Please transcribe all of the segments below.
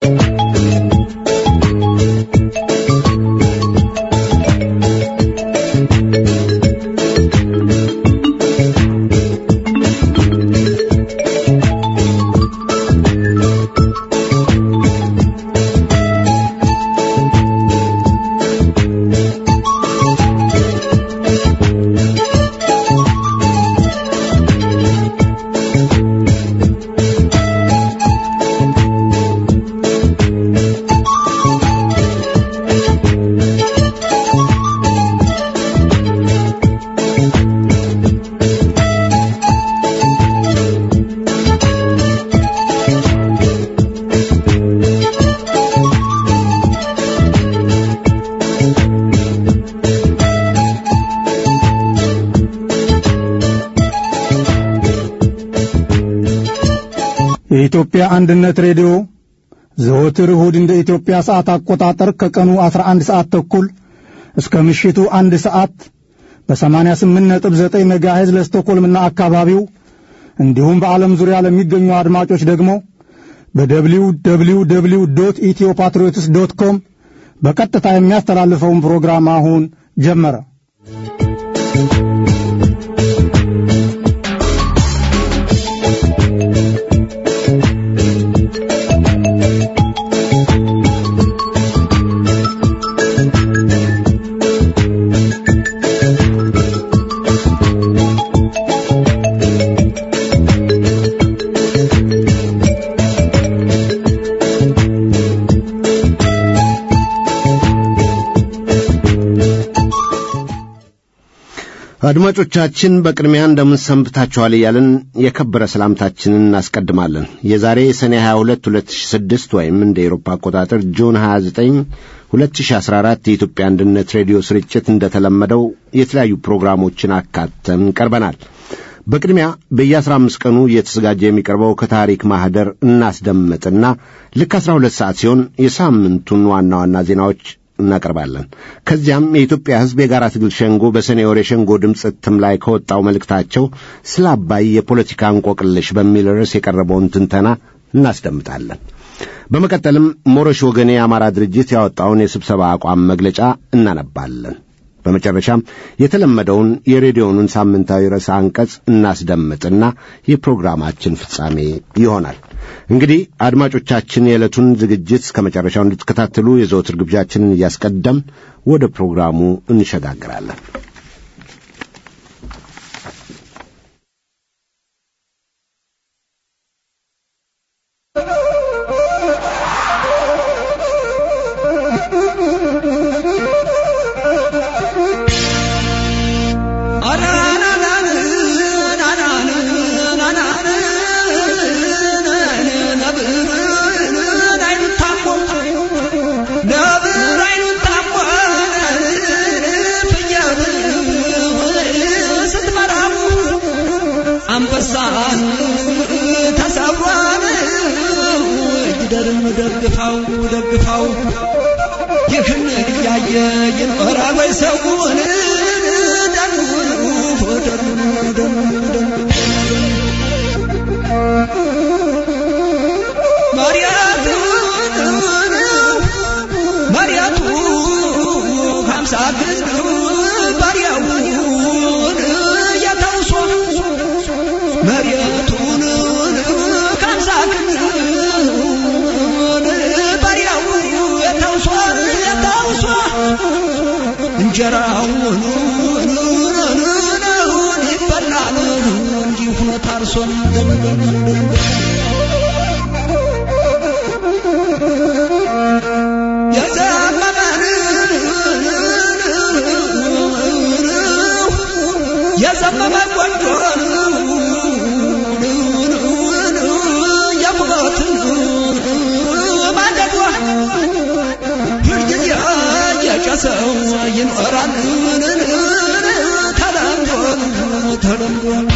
የኢትዮጵያ አንድነት ሬዲዮ ዘወትር እሁድ እንደ ኢትዮጵያ ሰዓት አቆጣጠር ከቀኑ 11 ሰዓት ተኩል እስከ ምሽቱ አንድ ሰዓት በ88.9 ሜጋሄዝ ለስቶኮልምና አካባቢው እንዲሁም በዓለም ዙሪያ ለሚገኙ አድማጮች ደግሞ በደብሊው ደብሊው ደብሊው ዶት ኢትዮ ፓትሪዮትስ ዶት ኮም በቀጥታ የሚያስተላልፈውን ፕሮግራም አሁን ጀመረ። አድማጮቻችን በቅድሚያ እንደምን ሰንብታችኋል እያልን የከበረ ሰላምታችንን እናስቀድማለን። የዛሬ ሰኔ 22 2006 ወይም እንደ ኤሮፓ አቆጣጠር ጁን 29 2014 የኢትዮጵያ አንድነት ሬዲዮ ስርጭት እንደተለመደው የተለያዩ ፕሮግራሞችን አካተን ቀርበናል። በቅድሚያ በየአስራ አምስት ቀኑ እየተዘጋጀ የሚቀርበው ከታሪክ ማኅደር እናስደምጥና ልክ 12 ሰዓት ሲሆን የሳምንቱን ዋና ዋና ዜናዎች እናቀርባለን። ከዚያም የኢትዮጵያ ሕዝብ የጋራ ትግል ሸንጎ በሰኔ ወር የሸንጎ ድምፅ እትም ላይ ከወጣው መልእክታቸው ስለ አባይ የፖለቲካ እንቆቅልሽ በሚል ርዕስ የቀረበውን ትንተና እናስደምጣለን። በመቀጠልም ሞረሽ ወገኔ የአማራ ድርጅት ያወጣውን የስብሰባ አቋም መግለጫ እናነባለን። በመጨረሻም የተለመደውን የሬዲዮኑን ሳምንታዊ ርዕሰ አንቀጽ እናስደምጥና የፕሮግራማችን ፍጻሜ ይሆናል። እንግዲህ አድማጮቻችን የዕለቱን ዝግጅት እስከ መጨረሻው እንድትከታተሉ የዘወትር ግብዣችንን እያስቀደም ወደ ፕሮግራሙ እንሸጋግራለን። አንበሳን ተሰብሯን እጅደርን ደግፋው ደግፋው ይህን እያየ ይኖራል ወይ ሰውን ደኑን ደኑን ደኑን መሪያቱ ሀምሳ ግን ባሪያውን የተውሶ መሬቱን ከምሳ ግን ባሪያው የተውሶ የተውሶ እንጀራውን ይበላል እንጂ ሁኖ ታርሶን የዘመመ ቆንጆን የሞትን ማንደዷ ሁልጊዜ የጨሰው ይኖራል ተለምዶ ተለምዶ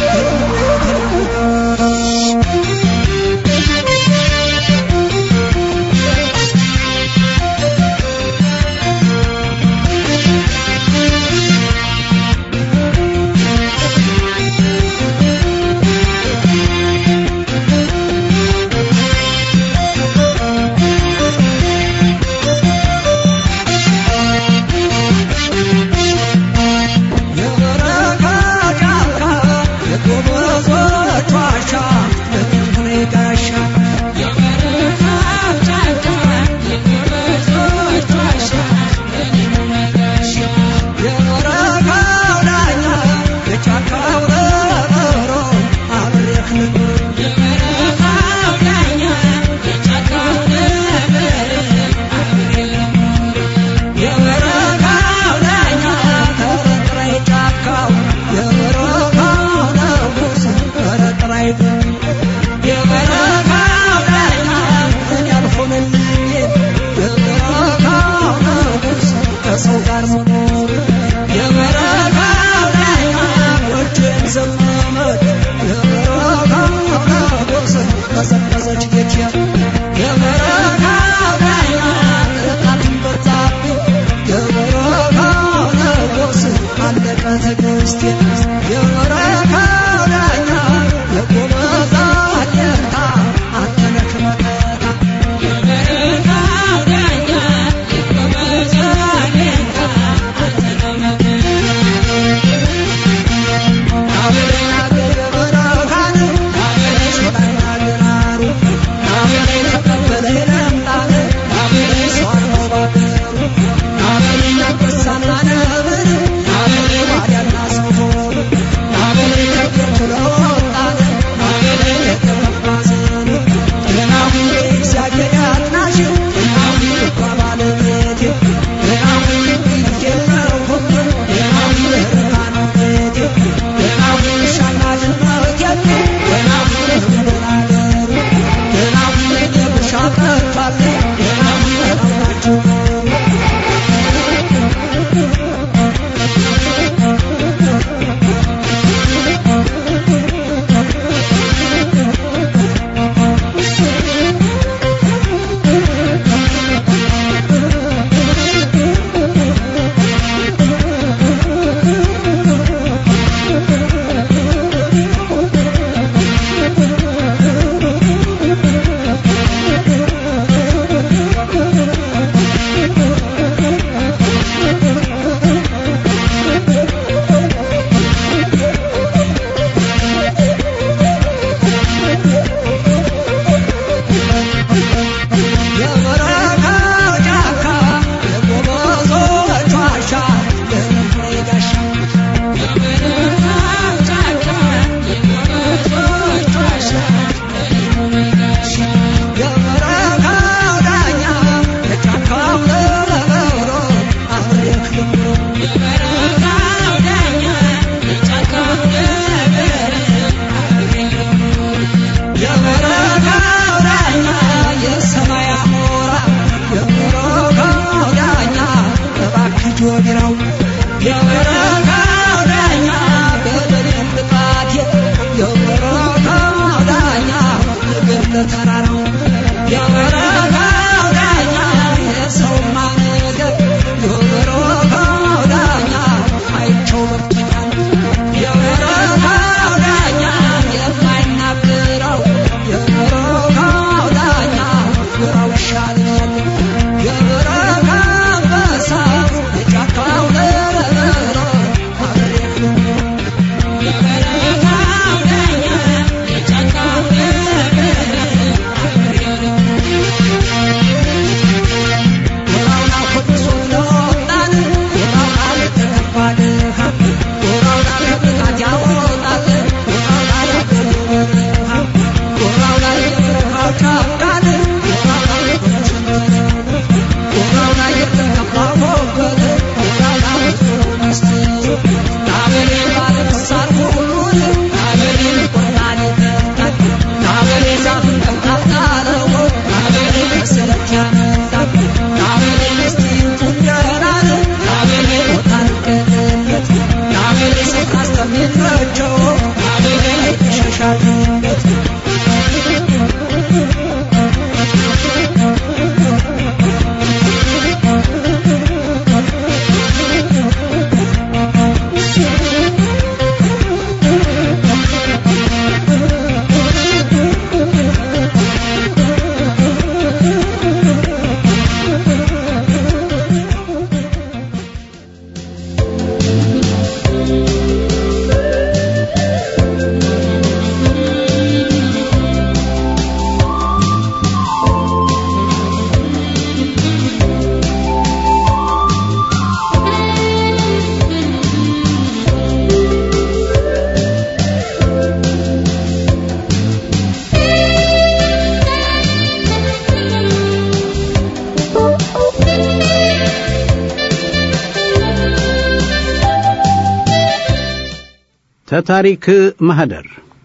ተታሪክ ማህደር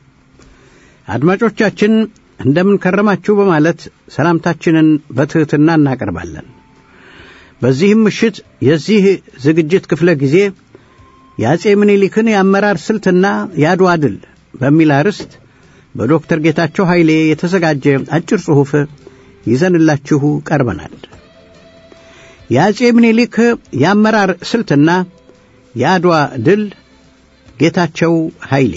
አድማጮቻችን እንደምን ከረማችሁ በማለት ሰላምታችንን በትሕትና እናቀርባለን። በዚህም ምሽት የዚህ ዝግጅት ክፍለ ጊዜ የአጼ ምኒልክን የአመራር ስልትና የአድዋ ድል በሚል አርዕስት በዶክተር ጌታቸው ኃይሌ የተዘጋጀ አጭር ጽሑፍ ይዘንላችሁ ቀርበናል። የአጼ ምኒልክ የአመራር ስልትና የአድዋ ድል ጌታቸው ኃይሌ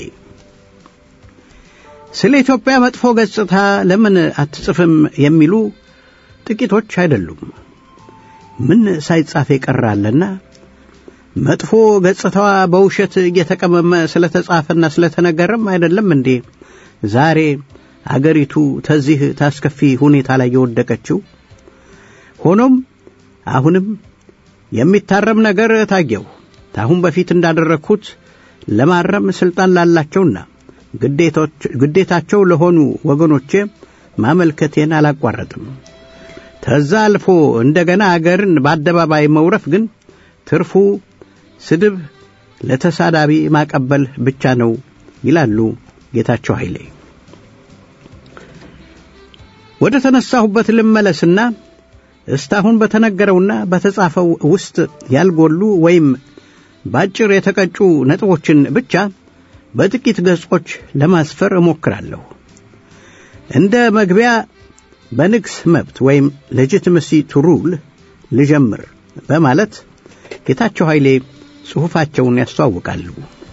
ስለ ኢትዮጵያ መጥፎ ገጽታ ለምን አትጽፍም የሚሉ ጥቂቶች አይደሉም። ምን ሳይጻፍ የቀራለና መጥፎ ገጽታዋ በውሸት እየተቀመመ ስለተጻፈና ስለተነገረም አይደለም እንዴ ዛሬ አገሪቱ ተዚህ ታስከፊ ሁኔታ ላይ የወደቀችው? ሆኖም አሁንም የሚታረም ነገር ታየው። ታሁን በፊት እንዳደረግኩት ለማረም ስልጣን ላላቸውና ግዴታቸው ለሆኑ ወገኖቼ ማመልከቴን አላቋረጥም። ተዛ አልፎ እንደገና አገርን በአደባባይ መውረፍ ግን ትርፉ ስድብ ለተሳዳቢ ማቀበል ብቻ ነው ይላሉ ጌታቸው ኃይሌ። ወደ ተነሳሁበት ልመለስና እስካሁን በተነገረውና በተጻፈው ውስጥ ያልጎሉ ወይም ባጭር የተቀጩ ነጥቦችን ብቻ በጥቂት ገጾች ለማስፈር እሞክራለሁ። እንደ መግቢያ በንግስ መብት ወይም ሌጂቲመሲ ቱ ሩል ልጀምር በማለት ጌታቸው ኃይሌ ጽሑፋቸውን ያስተዋውቃሉ።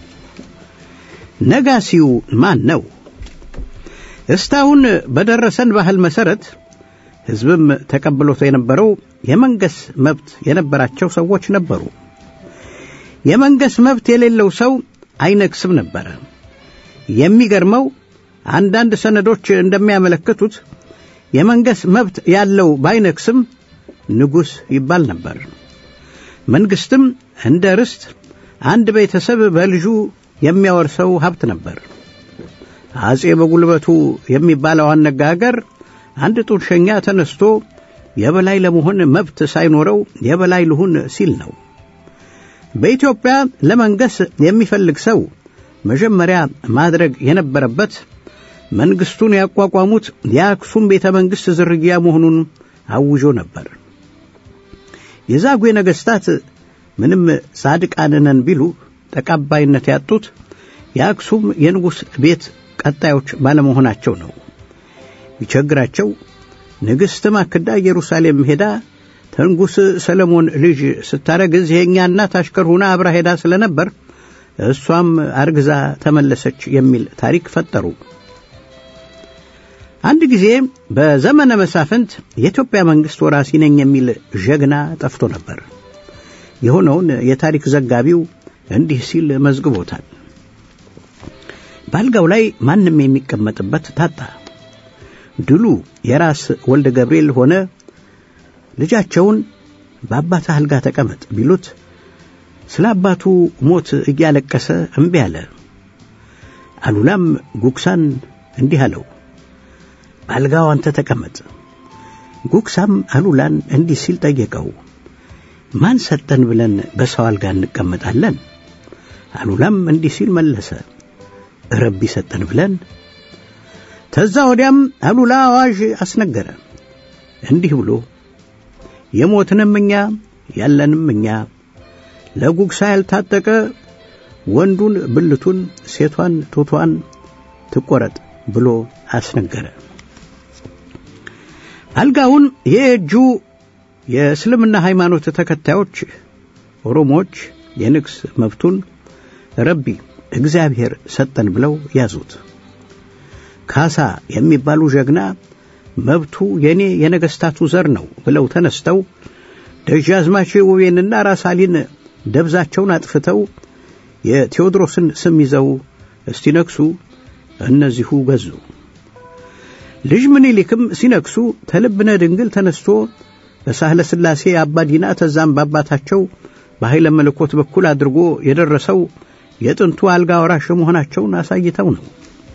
ነጋሲው ማን ነው? እስካሁን በደረሰን ባህል መሠረት ሕዝብም ተቀብሎት የነበረው የመንገስ መብት የነበራቸው ሰዎች ነበሩ። የመንገስ መብት የሌለው ሰው አይነግስም ነበረ። የሚገርመው አንዳንድ ሰነዶች እንደሚያመለክቱት የመንገስ መብት ያለው ባይነግስም ንጉሥ ይባል ነበር። መንግሥትም እንደ ርስት አንድ ቤተሰብ በልጁ የሚያወርሰው ሀብት ነበር። አጼ በጉልበቱ የሚባለው አነጋገር አንድ ጡርሸኛ ተነስቶ የበላይ ለመሆን መብት ሳይኖረው የበላይ ልሁን ሲል ነው። በኢትዮጵያ ለመንገስ የሚፈልግ ሰው መጀመሪያ ማድረግ የነበረበት መንግስቱን ያቋቋሙት የአክሱም ቤተ መንግሥት ዝርያ መሆኑን አውጆ ነበር። የዛጉዌ ነገሥታት ምንም ጻድቃን ነን ቢሉ ተቀባይነት ያጡት የአክሱም የንጉሥ ቤት ቀጣዮች ባለመሆናቸው ነው። ቢቸግራቸው ንግሥት ማክዳ ኢየሩሳሌም ሄዳ ተንጉሥ ሰለሞን ልጅ ስታረግዝ የእኛ እናት አሽከር ሆና አብራ ሄዳ ስለነበር እሷም አርግዛ ተመለሰች የሚል ታሪክ ፈጠሩ። አንድ ጊዜ በዘመነ መሳፍንት የኢትዮጵያ መንግሥት ወራሲ ነኝ የሚል ጀግና ጠፍቶ ነበር። የሆነውን የታሪክ ዘጋቢው እንዲህ ሲል መዝግቦታል። በአልጋው ላይ ማንም የሚቀመጥበት ታጣ። ድሉ የራስ ወልደ ገብርኤል ሆነ። ልጃቸውን በአባት አልጋ ተቀመጥ ቢሉት ስለ አባቱ ሞት እያለቀሰ እምቢ አለ። አሉላም ጉግሳን እንዲህ አለው፣ በአልጋው አንተ ተቀመጥ። ጉግሳም አሉላን እንዲህ ሲል ጠየቀው፣ ማን ሰጠን ብለን በሰው አልጋ እንቀመጣለን? አሉላም እንዲህ ሲል መለሰ፣ ረቢ ሰጠን ብለን። ተዛ ወዲያም አሉላ አዋዥ አስነገረ እንዲህ ብሎ የሞትንም እኛ ያለንም እኛ ለጉግሳ ያልታጠቀ ወንዱን ብልቱን ሴቷን ጡቷን ትቆረጥ ብሎ አስነገረ። አልጋውን የእጁ የእስልምና ሃይማኖት ተከታዮች ኦሮሞዎች የንግስ መብቱን ረቢ እግዚአብሔር ሰጠን ብለው ያዙት። ካሳ የሚባሉ ጀግና መብቱ የኔ የነገስታቱ ዘር ነው ብለው ተነስተው ደጃዝማች ውቤንና ራስ አሊን ደብዛቸውን አጥፍተው የቴዎድሮስን ስም ይዘው እስቲነግሱ እነዚሁ ገዙ። ልጅ ምኒልክም ሲነግሱ ተልብነ ድንግል ተነስቶ በሳህለ ሥላሴ አባዲና ተዛም በአባታቸው በኃይለ መለኮት በኩል አድርጎ የደረሰው የጥንቱ አልጋ ወራሽ መሆናቸውን አሳይተው ነው።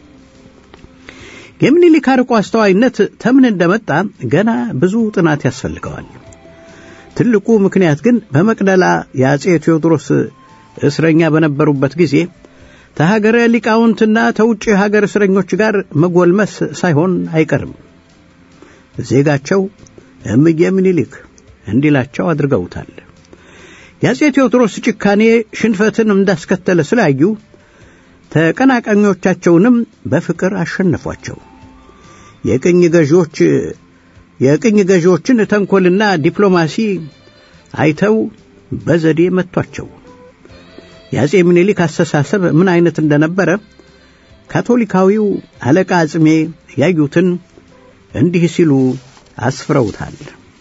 የምኒልክ አርቆ አስተዋይነት ተምን እንደመጣ ገና ብዙ ጥናት ያስፈልገዋል። ትልቁ ምክንያት ግን በመቅደላ የአጼ ቴዎድሮስ እስረኛ በነበሩበት ጊዜ ተሀገረ ሊቃውንትና ተውጭ ሀገር እስረኞች ጋር መጎልመስ ሳይሆን አይቀርም። ዜጋቸው እምዬ ምኒልክ እንዲላቸው አድርገውታል። የአጼ ቴዎድሮስ ጭካኔ ሽንፈትን እንዳስከተለ ስላዩ ተቀናቃኞቻቸውንም በፍቅር አሸነፏቸው። የቅኝ ገዢዎች የቅኝ ገዢዎችን ተንኮልና ዲፕሎማሲ አይተው በዘዴ መቷቸው። የአጼ ምኒልክ አስተሳሰብ ምን አይነት እንደነበረ ካቶሊካዊው አለቃ አጽሜ ያዩትን እንዲህ ሲሉ አስፍረውታል።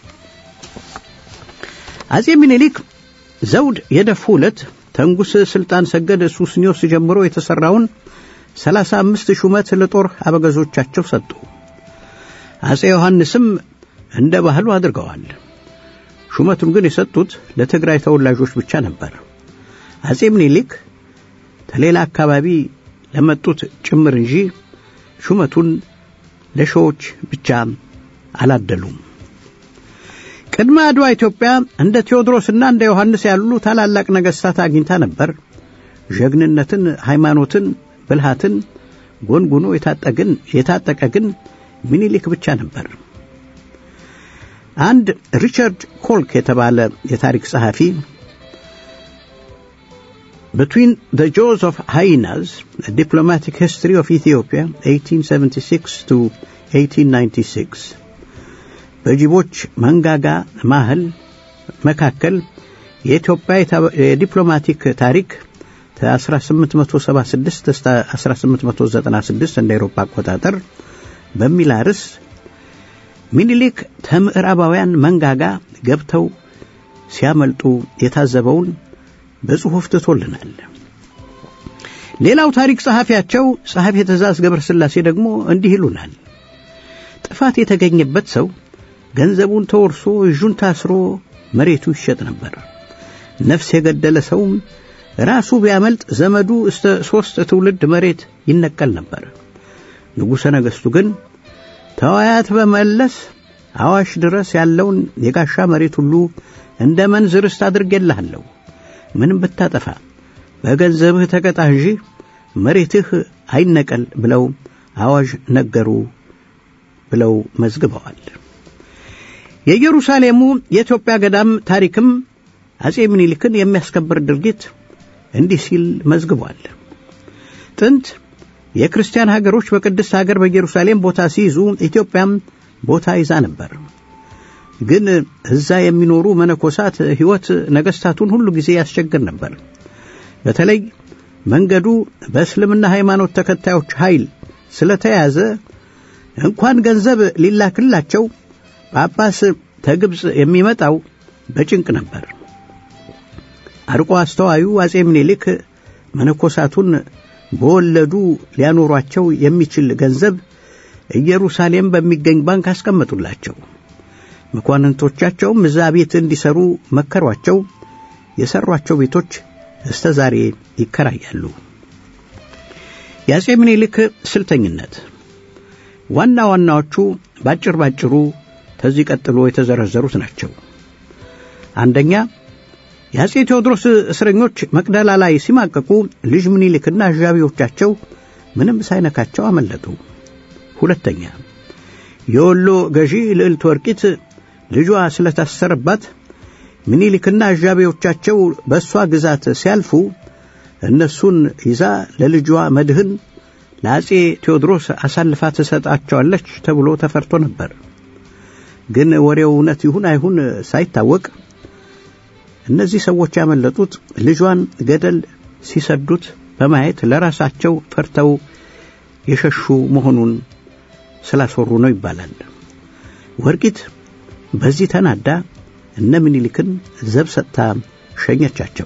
አጼ ምኒልክ ዘውድ የደፉ ዕለት ተንጉስ ስልጣን ሰገድ ሱስኒዮስ ጀምሮ የተሠራውን ሰላሳ አምስት ሹመት ለጦር አበገዞቻቸው ሰጡ። አጼ ዮሐንስም እንደ ባህሉ አድርገዋል። ሹመቱን ግን የሰጡት ለትግራይ ተወላጆች ብቻ ነበር። አጼ ምኒልክ ከሌላ አካባቢ ለመጡት ጭምር እንጂ ሹመቱን ለሸዎች ብቻ አላደሉም። ቅድመ አድዋ ኢትዮጵያ እንደ ቴዎድሮስና እንደ ዮሐንስ ያሉ ታላላቅ ነገሥታት አግኝታ ነበር። ጀግንነትን፣ ሃይማኖትን፣ ብልሃትን ጎንጉኖ የታጠግን የታጠቀ ግን ምኒልክ ብቻ ነበር። አንድ ሪቻርድ ኮልክ የተባለ የታሪክ ጸሐፊ Between the Jaws of Hyenas, A Diplomatic History of Ethiopia, 1876 to 1896 በጅቦች መንጋጋ ማህል መካከል የኢትዮጵያ የዲፕሎማቲክ ታሪክ ከ1876 እስከ 1896 እንደ አውሮፓ አቆጣጠር በሚል ርዕስ ሚኒሊክ ከምዕራባውያን መንጋጋ ገብተው ሲያመልጡ የታዘበውን በጽሑፍ ትቶልናል። ሌላው ታሪክ ጸሐፊያቸው ጸሐፊ ትእዛዝ ገብረ ሥላሴ ደግሞ እንዲህ ይሉናል። ጥፋት የተገኘበት ሰው ገንዘቡን ተወርሶ እጁን ታስሮ መሬቱ ይሸጥ ነበር። ነፍስ የገደለ ሰውም ራሱ ቢያመልጥ ዘመዱ እስተ ሦስት ትውልድ መሬት ይነቀል ነበር። ንጉሠ ነገሥቱ ግን ተዋያት በመለስ አዋሽ ድረስ ያለውን የጋሻ መሬት ሁሉ እንደ መንዝ ርስት አድርጌልሃለሁ ምንም ብታጠፋ በገንዘብህ ተቀጣ እንጂ መሬትህ አይነቀል ብለው አዋጅ ነገሩ ብለው መዝግበዋል። የኢየሩሳሌሙ የኢትዮጵያ ገዳም ታሪክም አጼ ምኒልክን የሚያስከብር ድርጊት እንዲህ ሲል መዝግቧል። ጥንት የክርስቲያን ሀገሮች በቅድስት ሀገር በኢየሩሳሌም ቦታ ሲይዙ ኢትዮጵያም ቦታ ይዛ ነበር። ግን እዛ የሚኖሩ መነኮሳት ሕይወት ነገሥታቱን ሁሉ ጊዜ ያስቸግር ነበር። በተለይ መንገዱ በእስልምና ሃይማኖት ተከታዮች ኃይል ስለተያዘ እንኳን ገንዘብ ሊላክላቸው ጳጳስ ተግብፅ የሚመጣው በጭንቅ ነበር። አርቆ አስተዋዩ አጼ ምኒልክ መነኮሳቱን በወለዱ ሊያኖሯቸው የሚችል ገንዘብ ኢየሩሳሌም በሚገኝ ባንክ አስቀመጡላቸው። መኳንንቶቻቸውም እዛ ቤት እንዲሰሩ መከሯቸው። የሰሯቸው ቤቶች እስተ ዛሬ ይከራያሉ። የአጼ ምኒልክ ስልተኝነት ዋና ዋናዎቹ ባጭር ባጭሩ ከዚህ ቀጥሎ የተዘረዘሩት ናቸው። አንደኛ የአጼ ቴዎድሮስ እስረኞች መቅደላ ላይ ሲማቀቁ ልጅ ምኒልክና አዣቢዎቻቸው ምንም ሳይነካቸው አመለጡ። ሁለተኛ የወሎ ገዢ ልዕልት ወርቂት ልጇ ስለታሰረባት ምኒልክና አዣቢዎቻቸው በእሷ ግዛት ሲያልፉ እነሱን ይዛ ለልጇ መድህን ለአጼ ቴዎድሮስ አሳልፋ ትሰጣቸዋለች ተብሎ ተፈርቶ ነበር። ግን ወሬው እውነት ይሁን አይሁን ሳይታወቅ እነዚህ ሰዎች ያመለጡት ልጇን ገደል ሲሰዱት በማየት ለራሳቸው ፈርተው የሸሹ መሆኑን ስላስወሩ ነው ይባላል። ወርቂት በዚህ ተናዳ እነ ምኒልክን ዘብ ሰጥታ ሸኘቻቸው።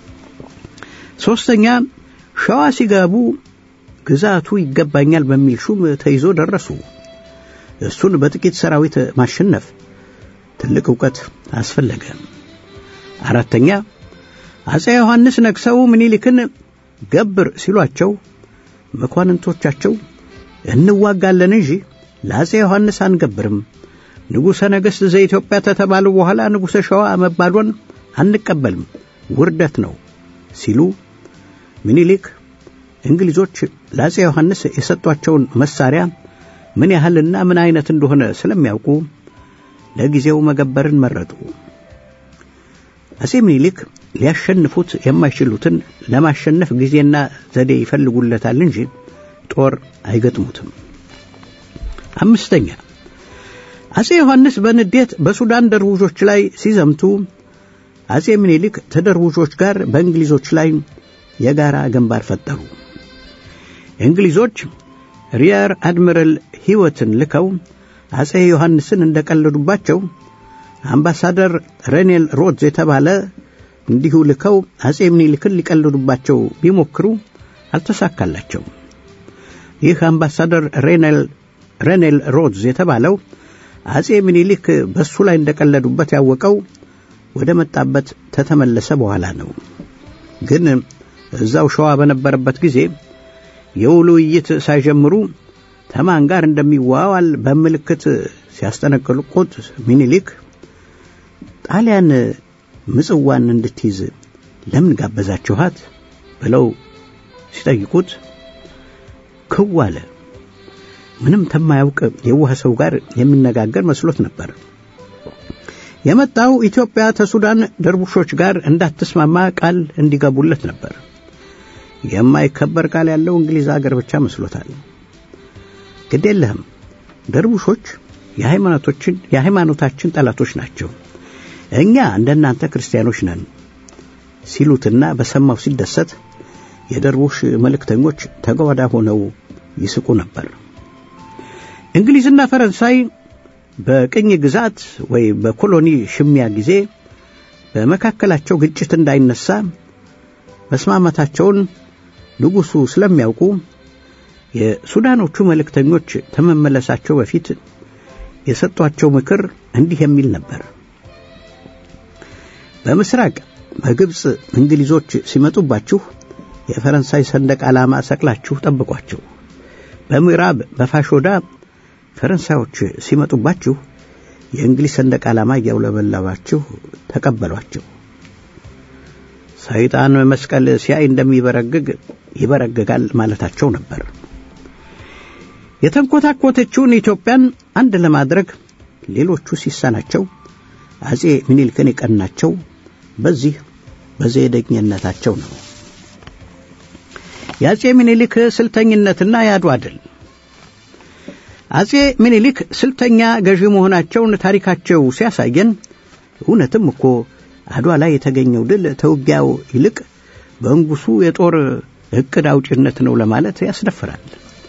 ሦስተኛ ሸዋ ሲገቡ ግዛቱ ይገባኛል በሚል ሹም ተይዞ ደረሱ። እሱን በጥቂት ሰራዊት ማሸነፍ ትልቅ ዕውቀት አስፈለገ። አራተኛ አጼ ዮሐንስ ነግሰው ምኒልክን ገብር ሲሏቸው መኳንንቶቻቸው እንዋጋለን እንጂ ለአጼ ዮሐንስ አንገብርም፣ ንጉሠ ነገሥት ዘኢትዮጵያ ተተባሉ በኋላ ንጉሠ ሸዋ መባሎን አንቀበልም፣ ውርደት ነው ሲሉ ምኒልክ እንግሊዞች ለአጼ ዮሐንስ የሰጧቸውን መሳሪያ ምን ያህልና ምን አይነት እንደሆነ ስለሚያውቁ ለጊዜው መገበርን መረጡ። አጼ ምኒልክ ሊያሸንፉት የማይችሉትን ለማሸነፍ ጊዜና ዘዴ ይፈልጉለታል እንጂ ጦር አይገጥሙትም። አምስተኛ አጼ ዮሐንስ በንዴት በሱዳን ደርቡዦች ላይ ሲዘምቱ አጼ ምኒልክ ተደርቡዦች ጋር በእንግሊዞች ላይ የጋራ ግንባር ፈጠሩ። እንግሊዞች ሪየር አድሚራል ሕይወትን ልከው አጼ ዮሐንስን እንደቀለዱባቸው አምባሳደር ሬኔል ሮድዝ የተባለ እንዲሁ ልከው አጼ ምኒልክን ሊቀልዱባቸው ቢሞክሩ አልተሳካላቸው። ይህ አምባሳደር ሬኔል ሬኔል ሮድዝ የተባለው አጼ ምኒልክ በሱ ላይ እንደቀለዱበት ያወቀው ወደ መጣበት ተተመለሰ በኋላ ነው። ግን እዛው ሸዋ በነበረበት ጊዜ የውሉ ውይይት ሳይጀምሩ ተማን ጋር እንደሚዋዋል በምልክት ሲያስጠነቅቁት ሚኒሊክ ጣሊያን ምጽዋን እንድትይዝ ለምን ጋበዛችኋት ብለው ሲጠይቁት ክው አለ። ምንም ተማያውቅ የዋህ ሰው ጋር የሚነጋገር መስሎት ነበር። የመጣው ኢትዮጵያ ከሱዳን ደርቡሾች ጋር እንዳትስማማ ቃል እንዲገቡለት ነበር። የማይከበር ቃል ያለው እንግሊዝ አገር ብቻ መስሎታል። ግድ የለህም ደርቡሾች የሃይማኖቶችን የሃይማኖታችን ጠላቶች ናቸው፣ እኛ እንደናንተ ክርስቲያኖች ነን ሲሉትና በሰማው ሲደሰት የደርቡሽ መልእክተኞች ተጓዳ ሆነው ይስቁ ነበር። እንግሊዝና ፈረንሳይ በቅኝ ግዛት ወይ በኮሎኒ ሽሚያ ጊዜ በመካከላቸው ግጭት እንዳይነሳ መስማማታቸውን ንጉሡ ስለሚያውቁ የሱዳኖቹ መልእክተኞች ከመመለሳቸው በፊት የሰጧቸው ምክር እንዲህ የሚል ነበር። በምስራቅ በግብፅ እንግሊዞች ሲመጡባችሁ የፈረንሳይ ሰንደቅ ዓላማ ሰቅላችሁ ጠብቋቸው። በምዕራብ በፋሾዳ ፈረንሳዮች ሲመጡባችሁ የእንግሊዝ ሰንደቅ ዓላማ እያውለበለባችሁ ተቀበሏቸው። ሰይጣን መስቀል ሲያይ እንደሚበረግግ ይበረግጋል ማለታቸው ነበር። የተንኮታኮተችውን ኢትዮጵያን አንድ ለማድረግ ሌሎቹ ሲሳናቸው አጼ ምኒልክን የቀናቸው በዚህ በዘዴኝነታቸው ነው። የአጼ ምኒልክ ስልተኝነትና የአድዋ ድል አጼ ምኒልክ ስልተኛ ገዢ መሆናቸውን ታሪካቸው ሲያሳየን እውነትም እኮ አድዋ ላይ የተገኘው ድል ተውጊያው ይልቅ በንጉሱ የጦር ዕቅድ አውጭነት ነው ለማለት ያስደፍራል።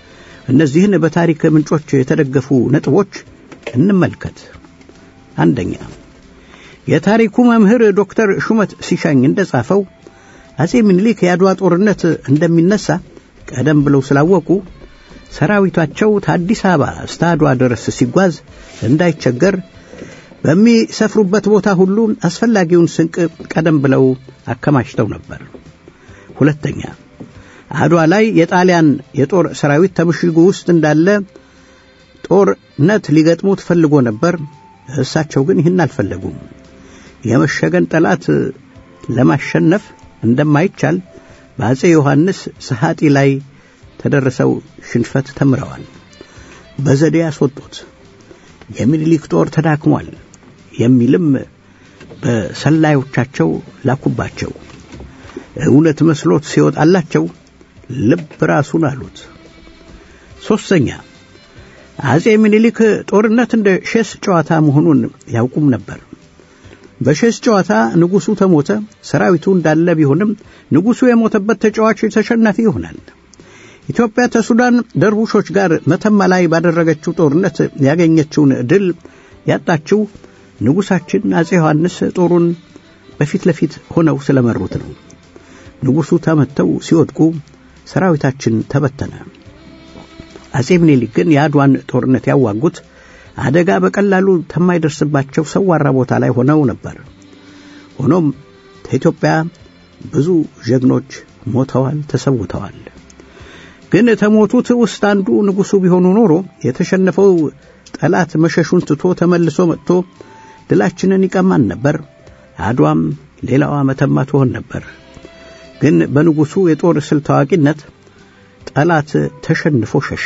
እነዚህን በታሪክ ምንጮች የተደገፉ ነጥቦች እንመልከት። አንደኛ የታሪኩ መምህር ዶክተር ሹመት ሲሻኝ እንደጻፈው አጼ ምኒልክ የአድዋ ጦርነት እንደሚነሳ ቀደም ብለው ስላወቁ ሰራዊታቸው ከአዲስ አበባ እስከ አድዋ ድረስ ሲጓዝ እንዳይቸገር በሚሰፍሩበት ቦታ ሁሉ አስፈላጊውን ስንቅ ቀደም ብለው አከማችተው ነበር። ሁለተኛ አድዋ ላይ የጣሊያን የጦር ሰራዊት ተምሽጉ ውስጥ እንዳለ ጦርነት ሊገጥሙት ፈልጎ ነበር። እሳቸው ግን ይህን አልፈለጉም። የመሸገን ጠላት ለማሸነፍ እንደማይቻል በአጼ ዮሐንስ ሰሐጢ ላይ ተደረሰው ሽንፈት ተምረዋል። በዘዴ ያስወጡት። የሚኒሊክ ጦር ተዳክሟል የሚልም በሰላዮቻቸው ላኩባቸው። እውነት መስሎት ሲወጣላቸው ልብ ራሱን አሉት። ሦስተኛ አጼ ምኒልክ ጦርነት እንደ ሼስ ጨዋታ መሆኑን ያውቁም ነበር። በሼስ ጨዋታ ንጉሡ ተሞተ፣ ሰራዊቱ እንዳለ ቢሆንም ንጉሡ የሞተበት ተጫዋች ተሸናፊ ይሆናል። ኢትዮጵያ ከሱዳን ደርቡሾች ጋር መተማ ላይ ባደረገችው ጦርነት ያገኘችውን ድል ያጣችው ንጉሣችን አጼ ዮሐንስ ጦሩን በፊት ለፊት ሆነው ስለመሩት ነው። ንጉሡ ተመተው ሲወድቁ ሰራዊታችን ተበተነ። አጼ ምኒልክ ግን የአድዋን ጦርነት ያዋጉት አደጋ በቀላሉ ከማይደርስባቸው ሰዋራ ቦታ ላይ ሆነው ነበር። ሆኖም ከኢትዮጵያ ብዙ ጀግኖች ሞተዋል፣ ተሰውተዋል። ግን ተሞቱት ውስጥ አንዱ ንጉሡ ቢሆኑ ኖሮ የተሸነፈው ጠላት መሸሹን ትቶ ተመልሶ መጥቶ ድላችንን ይቀማን ነበር። አድዋም ሌላዋ መተማ ትሆን ነበር። ግን በንጉሡ የጦር ስልት ታዋቂነት ጠላት ተሸንፎ ሸሸ።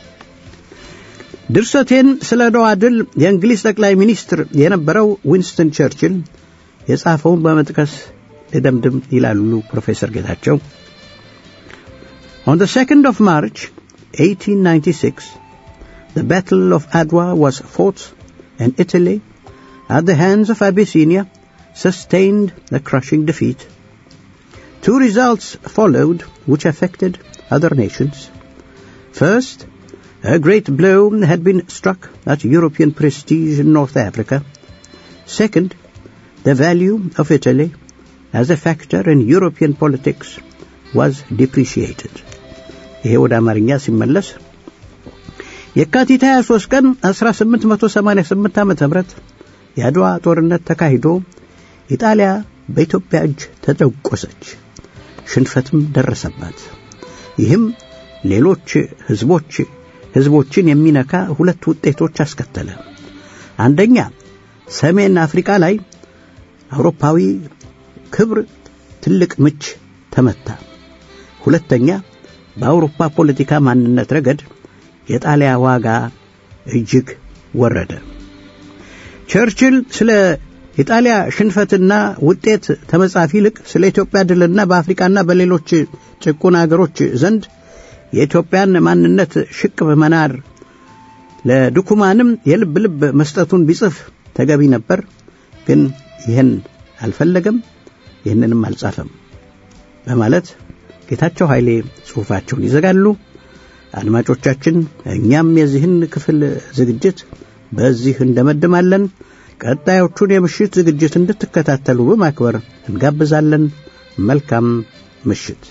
ድርሰቴን ስለ አድዋ ድል የእንግሊዝ ጠቅላይ ሚኒስትር የነበረው ዊንስተን ቸርችል የጻፈውን በመጥቀስ ልደምድም ይላሉ ፕሮፌሰር ጌታቸው። On the 2nd of March 1896, the Battle of Adwa was fought and Italy, at the hands of Abyssinia, sustained a crushing defeat. Two results followed which affected other nations. First, a great blow had been struck at European prestige in North Africa. Second, the value of Italy as a factor in European politics was depreciated. ይሄ ወደ አማርኛ ሲመለስ የካቲት 23 ቀን 1888 ዓ ም የአድዋ ጦርነት ተካሂዶ ኢጣሊያ በኢትዮጵያ እጅ ተደቆሰች፣ ሽንፈትም ደረሰባት። ይህም ሌሎች ህዝቦች ህዝቦችን የሚነካ ሁለት ውጤቶች አስከተለ። አንደኛ ሰሜን አፍሪካ ላይ አውሮፓዊ ክብር ትልቅ ምች ተመታ። ሁለተኛ በአውሮፓ ፖለቲካ ማንነት ረገድ የጣሊያ ዋጋ እጅግ ወረደ። ቸርችል ስለ የጣሊያ ሽንፈትና ውጤት ተመጻፊ ይልቅ ስለ ኢትዮጵያ ድልና በአፍሪካና በሌሎች ጭቁን አገሮች ዘንድ የኢትዮጵያን ማንነት ሽቅብ መናር ለድኩማንም የልብ ልብ መስጠቱን ቢጽፍ ተገቢ ነበር። ግን ይህን አልፈለገም፣ ይህንንም አልጻፈም በማለት ጌታቸው ኃይሌ ጽሑፋቸውን ይዘጋሉ። አድማጮቻችን፣ እኛም የዚህን ክፍል ዝግጅት በዚህ እንደመድማለን። ቀጣዮቹን የምሽት ዝግጅት እንድትከታተሉ በማክበር እንጋብዛለን። መልካም ምሽት።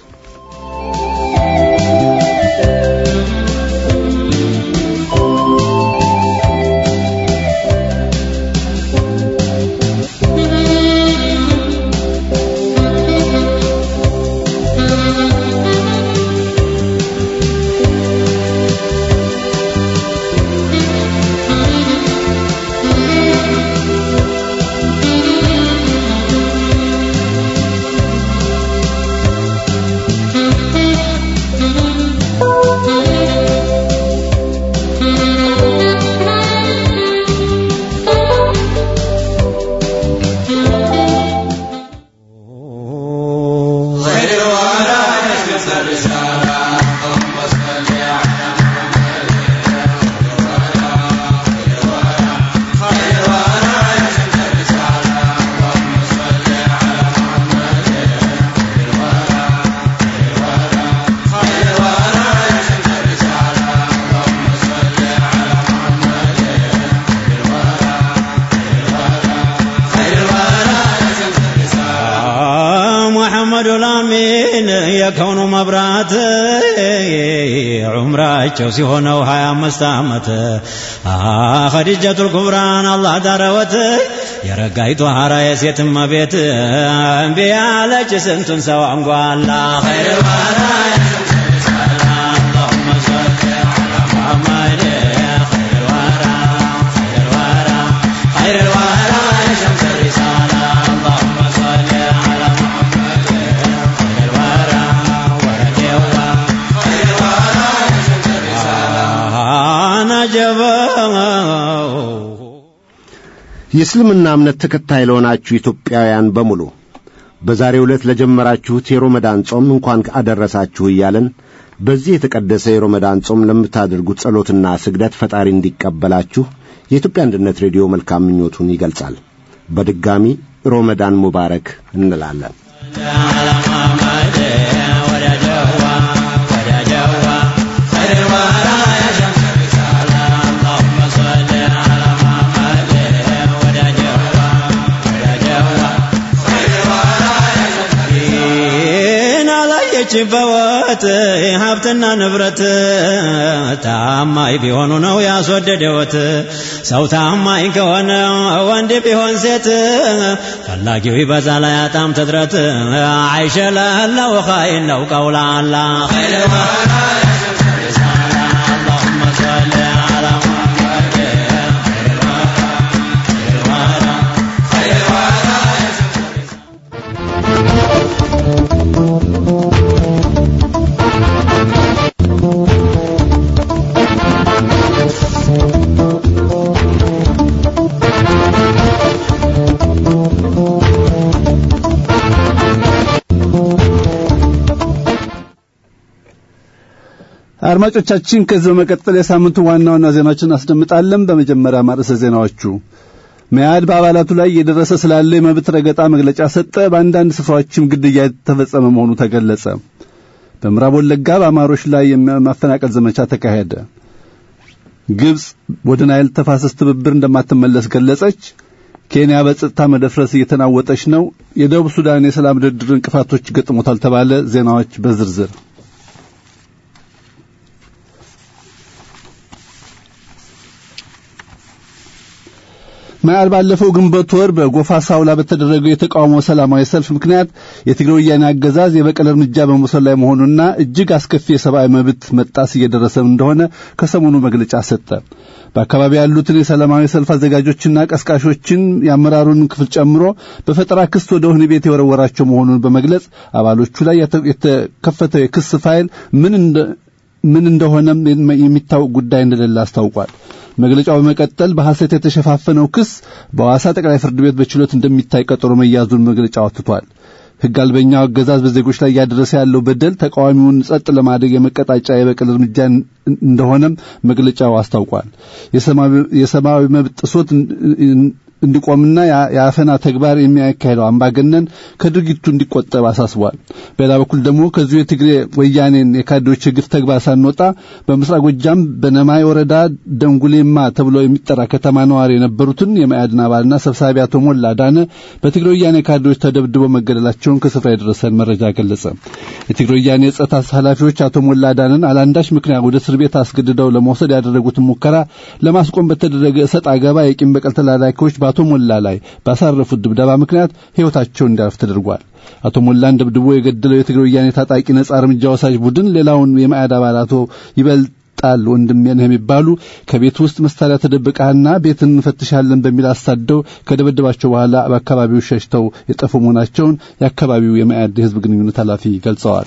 Thank you. አሕመዱ ላሚን የከውኑ መብራት ዑምራቸው ሲሆነው ሀያ አምስት ዓመት ኸዲጀቱል ኩብራን አላህ ዳረወት የረጋይቱ ሐራ የሴት እመቤት እምቢ ያለች ስንቱን ሰው አንጓላ ኸይር ባራ اللهم صل على محمد خير الورى خير الورى خير الورى يا شمس الرسالة اللهم صل على محمد خير الورى ورد الله خير الورى يا شمس الرسالة نجبه የእስልምና እምነት ተከታይ ለሆናችሁ ኢትዮጵያውያን በሙሉ በዛሬው ዕለት ለጀመራችሁት የሮመዳን ጾም እንኳን አደረሳችሁ እያለን በዚህ የተቀደሰ የሮመዳን ጾም ለምታደርጉት ጸሎትና ስግደት ፈጣሪ እንዲቀበላችሁ የኢትዮጵያ አንድነት ሬዲዮ መልካም ምኞቱን ይገልጻል። በድጋሚ ሮመዳን ሙባረክ እንላለን። على محمد ورد الله ورد الله خير الورى يا شمس الرسالة اللهم صل على محمد ورد الله ورد الله خير الورى يا شمس الرسالة አላየች በወት ሀብትና ንብረት ታማኝ ቢሆኑ ነው ያስወደደወት ሰው ታማኝ ከሆነ ወንድ ቢሆን ሴት ፈላጊው ይበዛል አያጣም ትድረት አይሸ ለለው ኸይር ነው ቀውላላ ኸይር ወራ ያ ሸምስ ሪሳላ اللهم صل على محمد خير الورى خير الورى خير الورى يا شمس الرسالة አድማጮቻችን ከዚህ በመቀጠል የሳምንቱ ዋና ዋና ዜናዎችን አስደምጣለን። በመጀመሪያ ማርዕሰ ዜናዎቹ መያድ በአባላቱ ላይ እየደረሰ ስላለ የመብት ረገጣ መግለጫ ሰጠ። በአንዳንድ ስፍራዎችም ግድያ የተፈጸመ መሆኑ ተገለጸ። በምዕራብ ወለጋ በአማሮች ላይ የማፈናቀል ዘመቻ ተካሄደ። ግብጽ ወደ ናይል ተፋሰስ ትብብር እንደማትመለስ ገለጸች። ኬንያ በጸጥታ መደፍረስ እየተናወጠች ነው። የደቡብ ሱዳን የሰላም ድርድር እንቅፋቶች ገጥሞታል ተባለ። ዜናዎች በዝርዝር መያድ ባለፈው ግንቦት ወር በጎፋ ሳውላ በተደረገው የተቃውሞ ሰላማዊ ሰልፍ ምክንያት የትግራይ ወያኔ አገዛዝ የበቀል እርምጃ በመውሰድ ላይ መሆኑና እጅግ አስከፊ የሰብአዊ መብት መጣስ እየደረሰ እንደሆነ ከሰሞኑ መግለጫ ሰጠ። በአካባቢ ያሉትን የሰላማዊ ሰልፍ አዘጋጆችና ቀስቃሾችን የአመራሩን ክፍል ጨምሮ በፈጠራ ክስ ወደ ወህኒ ቤት የወረወራቸው መሆኑን በመግለጽ አባሎቹ ላይ የተከፈተው የክስ ፋይል ምን እንደ ምን እንደሆነም የሚታወቅ ጉዳይ እንደሌለ አስታውቋል። መግለጫው በመቀጠል በሐሰት የተሸፋፈነው ክስ በሐዋሳ ጠቅላይ ፍርድ ቤት በችሎት እንደሚታይ ቀጠሮ መያዙን መግለጫው አትቷል። ሕግ አልበኛው አገዛዝ በዜጎች ላይ እያደረሰ ያለው በደል ተቃዋሚውን ጸጥ ለማድረግ የመቀጣጫ የበቀል እርምጃ እንደሆነም መግለጫው አስታውቋል። የሰብአዊ መብት ጥሶት እንዲቆምና የአፈና ተግባር የሚያካሄደው አምባገነን ከድርጊቱ እንዲቆጠብ አሳስቧል። በሌላ በኩል ደግሞ ከዚሁ የትግሬ ወያኔን የካድሬዎች የግፍ ተግባር ሳንወጣ በምስራቅ ጎጃም በነማይ ወረዳ ደንጉሌማ ተብሎ የሚጠራ ከተማ ነዋሪ የነበሩትን የመያድን አባልና ሰብሳቢ አቶ ሞላ ዳነ በትግሬ ወያኔ ካድሬዎች ተደብድበው መገደላቸውን ከስፍራ የደረሰን መረጃ ገለጸ። የትግሬ ወያኔ የጸጥታ ኃላፊዎች አቶ ሞላ ዳነን አላንዳች ምክንያት ወደ እስር ቤት አስገድደው ለመውሰድ ያደረጉትን ሙከራ ለማስቆም በተደረገ እሰጥ አገባ የቂም በቀል ተላላኪዎች በአቶ ሞላ ላይ ባሳረፉት ድብደባ ምክንያት ሕይወታቸው እንዲያልፍ ተደርጓል። አቶ ሞላን ደብድቦ የገደለው የትግራይ ወያኔ ታጣቂ ነጻ እርምጃ ወሳጅ ቡድን ሌላውን የማዕድ አባል አቶ ይበልጣል ወንድሜ ነህ የሚባሉ ከቤት ውስጥ መሳሪያ ተደብቀህና ቤትን እንፈትሻለን በሚል አሳደው ከደበደባቸው በኋላ በአካባቢው ሸሽተው የጠፉ መሆናቸውን የአካባቢው የማዕድ የሕዝብ ግንኙነት ኃላፊ ገልጸዋል።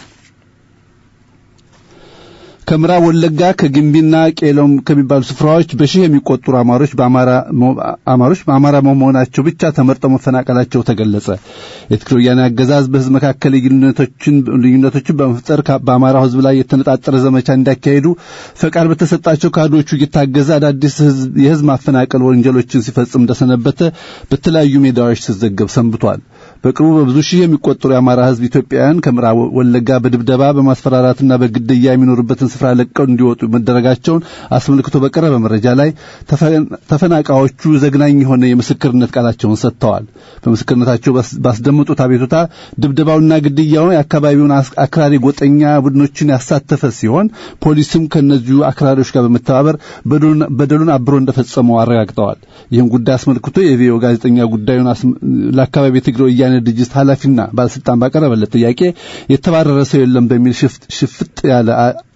ከምዕራብ ወለጋ ከግንቢና ቄሎም ከሚባሉ ስፍራዎች በሺህ የሚቆጠሩ አማሮች በአማራ አማሮች በአማራ መሆናቸው ብቻ ተመርጠው መፈናቀላቸው ተገለጸ። የትግራይ ወያኔ አገዛዝ በህዝብ መካከል ልዩነቶችን ልዩነቶችን በመፍጠር በአማራው ህዝብ ላይ የተነጣጠረ ዘመቻ እንዲያካሄዱ ፈቃድ በተሰጣቸው ካድሬዎቹ እየታገዘ አዳዲስ የህዝብ ማፈናቀል ወንጀሎችን ሲፈጽም እንደሰነበተ በተለያዩ ሜዳዎች ሲዘገብ ሰንብቷል። በቅርቡ በብዙ ሺህ የሚቆጠሩ የአማራ ሕዝብ ኢትዮጵያውያን ከምዕራብ ወለጋ በድብደባ በማስፈራራትና በግድያ የሚኖሩበትን ስፍራ ለቀው እንዲወጡ መደረጋቸውን አስመልክቶ በቀረበ መረጃ ላይ ተፈናቃዮቹ ዘግናኝ የሆነ የምስክርነት ቃላቸውን ሰጥተዋል። በምስክርነታቸው ባስደመጡት አቤቱታ ድብደባውና ግድያው የአካባቢውን አክራሪ ጎጠኛ ቡድኖችን ያሳተፈ ሲሆን ፖሊስም ከእነዚሁ አክራሪዎች ጋር በመተባበር በደሉን አብሮ እንደፈጸመው አረጋግጠዋል። ይህም ጉዳይ አስመልክቶ የቪኦኤ ጋዜጠኛ ጉዳዩን ለአካባቢ የትግራይ ወያኔ ድርጅት ኃላፊና ባለስልጣን ባቀረበለት ጥያቄ የተባረረ ሰው የለም በሚል ሽፍጥ ያለ